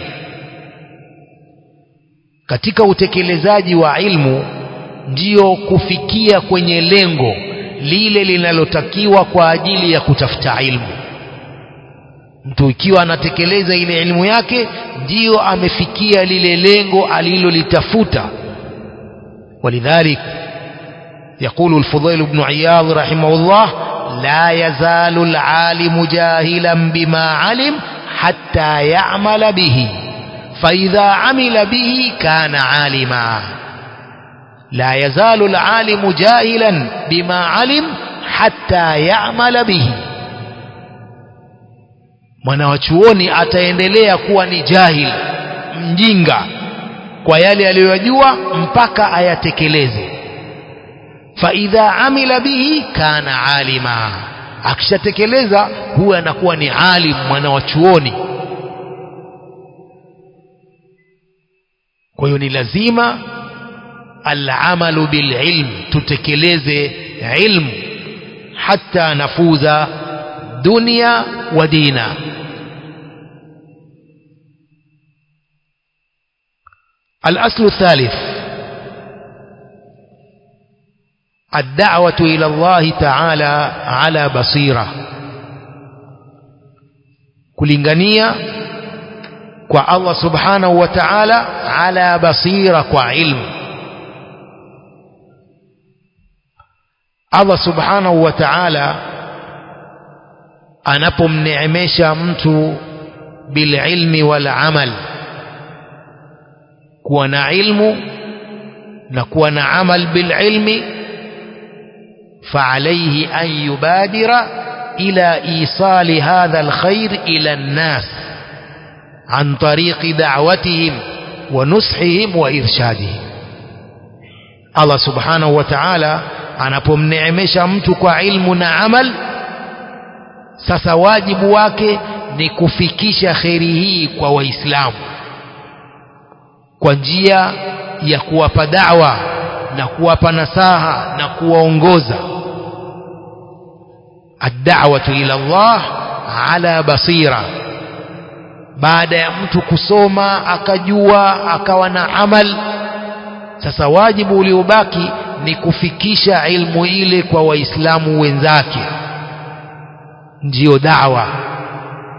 katika utekelezaji wa ilmu ndiyo kufikia kwenye lengo lile linalotakiwa kwa ajili ya kutafuta ilmu mtu ikiwa anatekeleza ile ilmu yake ndiyo amefikia lile lengo alilolitafuta ولذلك يقول الفضيل بن عياض رحمه الله لا يزال العالم جاهلا بما علم حتى يعمل به فإذا عمل به كان عالما لا يزال العالم جاهلا بما علم حتى يعمل به mwanawachuoni ataendelea kuwa ni jahil mjinga kwa yale aliyoyajua mpaka ayatekeleze faidha amila bihi kana alima akishatekeleza huwa anakuwa ni alim mwanawachuoni kwa hiyo ni lazima alamalu bililm tutekeleze ilmu hata nafuza dunia wa dina الأصل الثالث الدعوة إلى الله تعالى على بصيرة kulingania kwa Allah subhanahu wa ta'ala ala basira kwa ilmu Allah subhanahu wa ta'ala anapomneemesha mtu bililmi wal amal kuwa na ilmu na kuwa na amal bililmi فعليه أن يبادر إلى إيصال هذا الخير إلى الناس عن طريق دعوتهم ونصحهم وإرشادهم الله سبحانه وتعالى anapomneemesha mtu kwa ilmu na amal sasa wajibu wake ni kufikisha kheri hii kwa waislamu kwa njia ya kuwapa dawa na kuwapa nasaha na kuwaongoza الدعوة إلى الله على بصيرة baada ya mtu kusoma akajua akawa na amal sasa wajibu uliobaki ni kufikisha ilmu ile kwa waislamu wenzake ndiyo dawa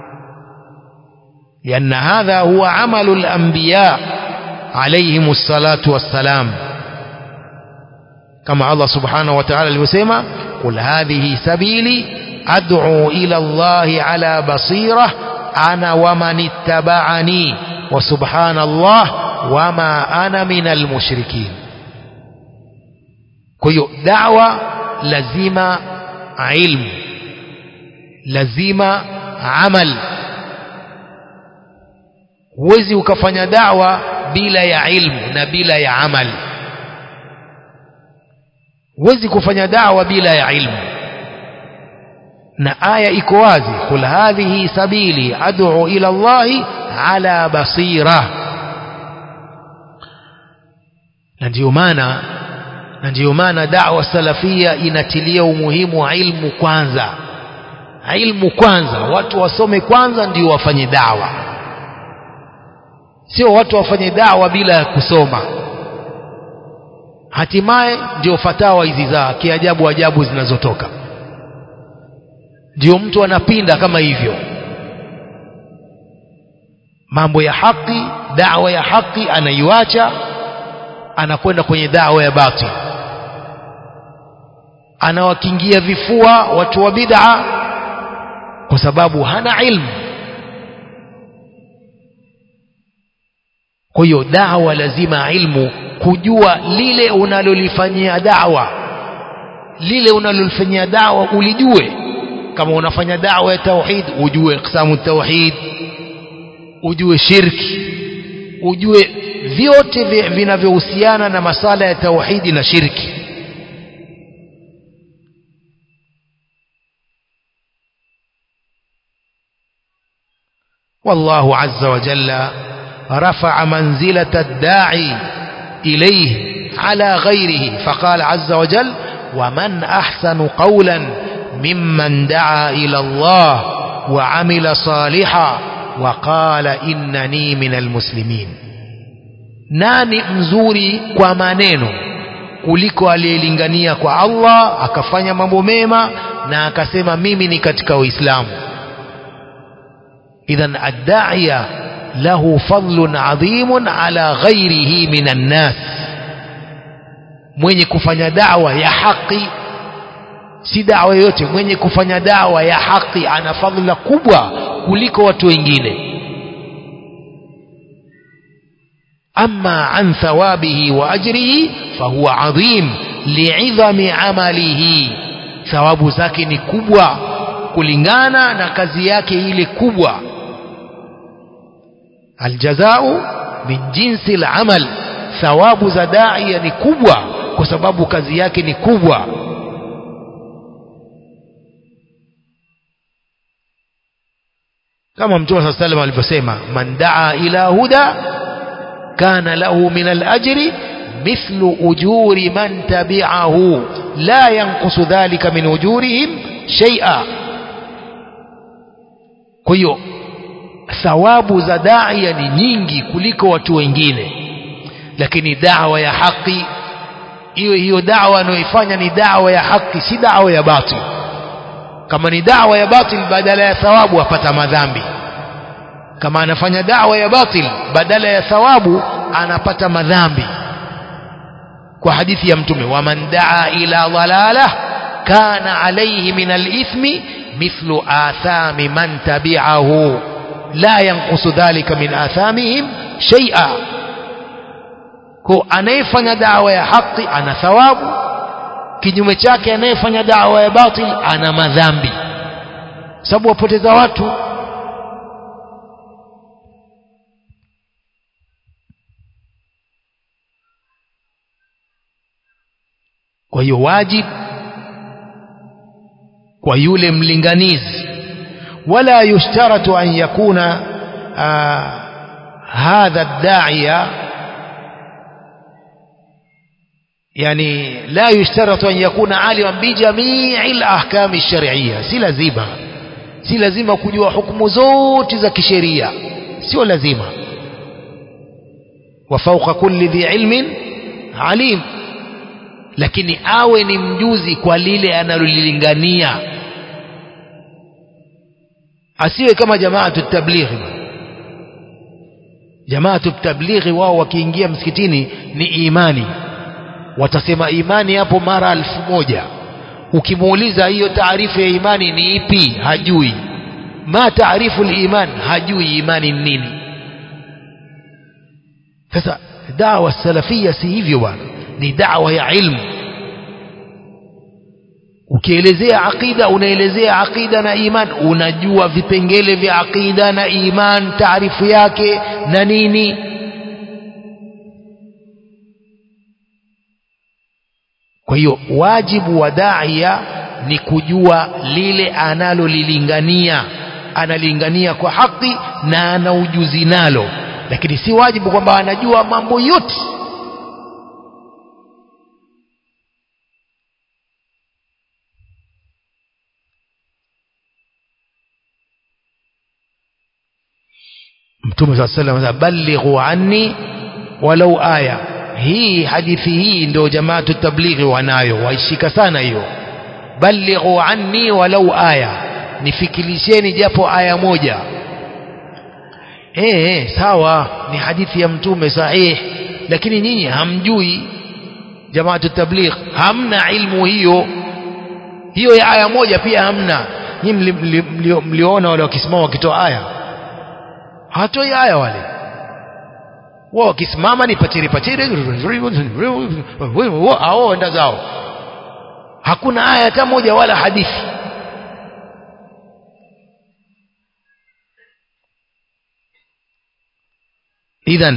لأن هذا هو عمل الأنبياء عليهم الصلاة والسلام كما الله سبحانه وتعالى الوسيمة قل هذه سبيلي أدعو إلى الله على بصيرة أنا ومن اتبعني وسبحان الله وما أنا من المشركين كي دعوة لزيمة علم لزيمة عمل huwezi ukafanya dawa bila ya ilmu na bila ya amal huwezi kufanya dawa bila ya ilmu na aya iko wazi qul hadhihi sabili ad'u ila Allahi ala basira na ndio maana na ndio maana da'wa salafia inatilia umuhimu wa ilmu kwanza ilmu kwanza watu wasome kwanza ndio wafanye dawa sio watu wafanye dawa bila ya kusoma hatimaye ndio fatawa hizi za kiajabu ajabu zinazotoka ndio mtu anapinda kama hivyo mambo ya haki dawa ya haki anaiacha anakwenda kwenye dawa ya batil anawakingia vifua watu wa bid'a kwa sababu hana ilmu kwa hiyo dawa lazima ilmu kujua lile unalolifanyia dawa lile unalolifanyia dawa ulijue kama unafanya dawa ya tauhid ujue iqsamu tauhid ujue shirki ujue vyote vinavyohusiana na masala ya tauhidi na shirki والله عز وجل رفع منزلة الداعي إليه على غيره فقال عز وجل ومن أحسن قولا ممن دعا إلى الله وعمل صالحا وقال إنني من المسلمين nani mzuri kwa maneno kuliko aliyelingania kwa Allah akafanya mambo mema na akasema mimi ni katika Uislamu idhan ad-da'iya له فضل عظيم على غيره من الناس mwenye kufanya dawa ya haki si dawa yoyote mwenye kufanya dawa ya haki ana fadhila kubwa kuliko watu wengine ama an thawabihi wa ajrihi fahuwa adhim li'idhami amalihi thawabu zake ni kubwa kulingana na kazi yake ile kubwa aljazau min jinsi al-amal thawabu za daia ni kubwa kwa sababu kazi yake ni kubwa kama mtume صلى الله عليه alivyosema man daa ila huda kana lahu min al-ajri mithlu ujuri man tabi'ahu la yanqusu dhalika min ujurihim shay'a kwa hiyo thawabu za daia ni nyingi kuliko watu wengine lakini dawa ya haki hiyo hiyo dawa anayoifanya ni dawa ya haki si dawa ya batil kama ni dawa ya batil badala ya thawabu apata madhambi kama anafanya dawa ya batil badala ya thawabu anapata madhambi kwa hadithi ya mtume waman daa ila dhalalah kana alayhi min alithmi mithlu athami man tabi'ahu la yanqusu dhalika min athamihim shay'a kwa anayefanya dawa ya haki ana thawabu kinyume chake anayefanya dawa ya batil ana madhambi sababu wapoteza watu kwa hiyo wajib kwa yule mlinganizi wala yushtaratu an yakuna hadha ad-da'iya يعني لا يشترط أن يكون عالما بجميع الأحكام الشرعية si lazima si lazima kujua hukumu zote za kisheria sio lazima وفوق كل ذي علم عليم lakini awe ni mjuzi kwa lile analolilingania asiwe kama jamaa tablighi jamaatu tablighi wao wakiingia msikitini ni imani watasema imani hapo mara elfu moja ukimuuliza hiyo taarifu ya imani ni ipi hajui ma taarifu liman hajui imani ni nini sasa dawa salafia si hivyo bwana ni dawa ya ilmu ukielezea aqida unaelezea aqida na iman unajua vipengele vya aqida na iman taarifu yake na nini kwa hiyo wajibu wa daia ni kujua lile analolilingania analingania kwa haki na ana ujuzi nalo lakini si wajibu kwamba anajua mambo yote mtume saa salam ballighu anni walau aya hii hadithi hii ndio jamaatu tablighi wanayo waishika sana hiyo ballighu anni walau aya nifikilisheni japo aya moja eh eh sawa ni hadithi ya mtume sahih lakini nyinyi hamjui jamaatu tabligh hamna ilmu hiyo hiyo ya aya moja pia hamna nyinyi mliona wale wakisimama wakitoa aya hawatoi aya wale wao wakisimama ni pachiri pachiri hao enda zao hakuna aya hata moja wala hadithi idhan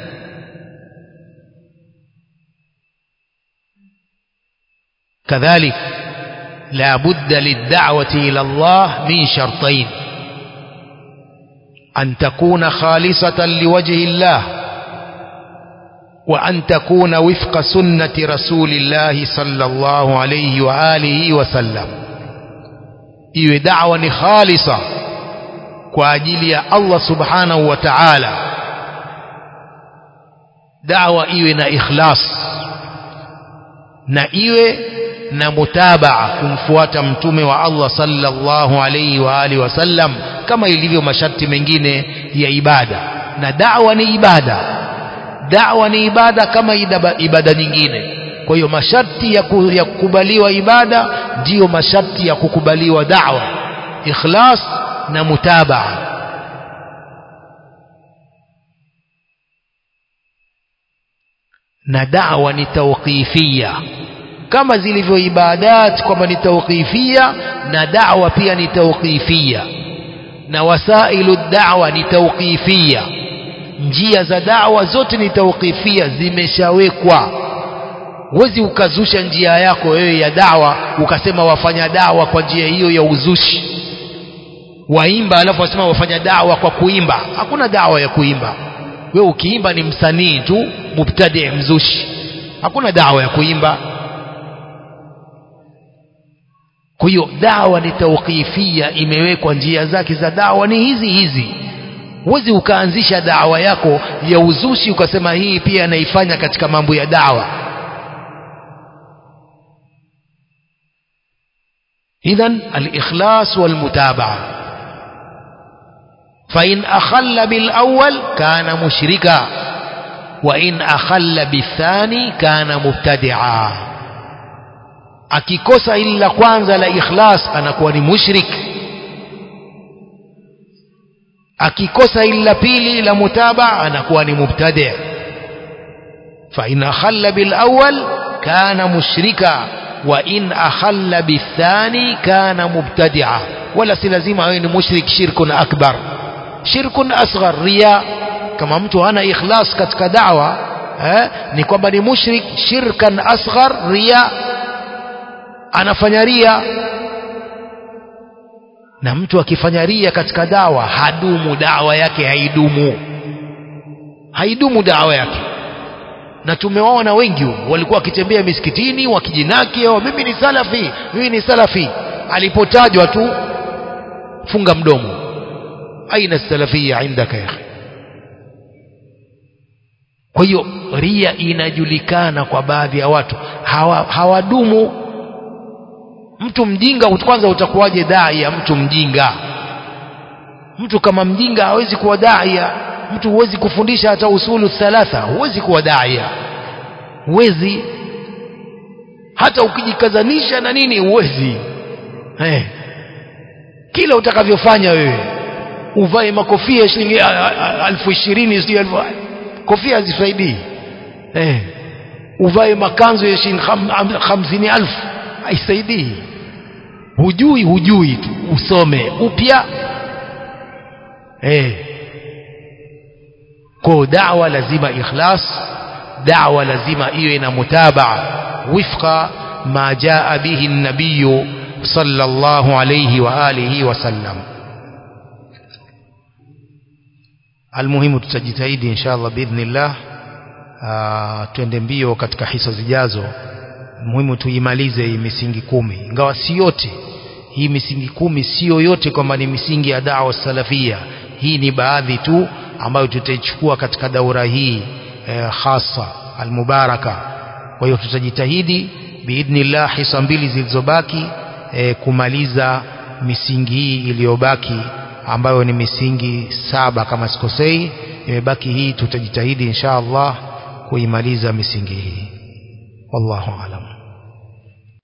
كذلك لا بد للدعوة إلى الله من شرطين أن تكون خالصة لوجه الله وأن تكون وفق سنة رسول الله صلى الله عليه وآله وسلم iwe da'wa ni khalisa kwa ajili ya Allah subhanahu wa ta'ala da'wa iwe na ikhlas na iwe na mutabaa kumfuata mtume wa Allah sallallahu alayhi wa alihi wasallam kama ilivyo masharti mengine ya ibada na da'wa ni ibada da'wa ni ibada kama idaba, ibada nyingine kwa hiyo masharti ya, ku, ya kukubaliwa ibada ndiyo masharti ya kukubaliwa da'wa ikhlas na mutabaa na da'wa ni tawqifia kama zilivyo ibadat kwamba ni tawqifia na da'wa pia ni tawqifia na wasailu da'wa ni tawqifia njia za da'wa zote ni tawqifia zimeshawekwa huwezi ukazusha njia yako wewe ya dawa ukasema wafanya dawa kwa njia hiyo ya uzushi waimba alafu wasema wafanya dawa kwa kuimba hakuna dawa ya kuimba wewe ukiimba ni msanii tu mubtadi mzushi hakuna dawa ya kuimba kwa hiyo dawa ni tawqifia imewekwa njia zake za dawa ni hizi hizi huwezi ukaanzisha dawa yako ya uzushi ukasema hii pia naifanya katika mambo ya dawa idhan alikhlas walmutabaa فإن أخل بالأول كان مشركا وإن أخل بالثاني كان مبتدعا akikosa ili la kwanza la ikhlas anakuwa ni mushrik akikosa ili la pili la mutaba anakuwa ni mubtadi fa in akhalla bil awwal kana mushrika wa in akhalla bithani kana mubtadi'a wala si lazima awe ni mushrik shirkun akbar shirkun asghar riya kama mtu hana ikhlas katika da'wa eh, ni kwamba ni mushrik shirkan asghar riya anafanya ria na mtu akifanya ria katika dawa hadumu dawa yake haidumu haidumu dawa yake na tumewaona wengi walikuwa wakitembea misikitini wakijinaki oh, mimi ni salafi mimi ni salafi alipotajwa tu funga mdomo aina salafia indaka ya kwa hiyo ria inajulikana kwa baadhi ya watu hawa, hawadumu mtu mjinga kwanza utakuwaje dai ya mtu mjinga mtu kama mjinga hawezi kuwa dai mtu huwezi kufundisha hata usulu thalatha huwezi kuwa daia huwezi hata ukijikazanisha na nini huwezi eh. kila utakavyofanya wewe uvae makofia shilingi elfu ishirini sijui elfu kofia hazifaidii eh. uvae makanzu ya shilingi ham- hamsini elfu haisaidii hujui hujui tu usome upya eh. kwa dawa lazima ikhlas dawa lazima iwe na mutabaa wifqa ma jaa bihi nabiyu sallallahu alayhi wa alihi wasallam almuhimu tutajitahidi inshallah biidhnillah ah, twende mbio katika hisa zijazo muhimu tuimalize hii misingi kumi ingawa si yote hii misingi kumi sio yote kwamba ni misingi ya dawa salafia hii ni baadhi tu ambayo tutaichukua katika daura hii eh, hasa almubaraka kwa hiyo tutajitahidi biidhnillah hisa mbili zilizobaki eh, kumaliza misingi hii iliyobaki ambayo ni misingi saba kama sikosei imebaki hii tutajitahidi insha Allah kuimaliza misingi hii wallahu alam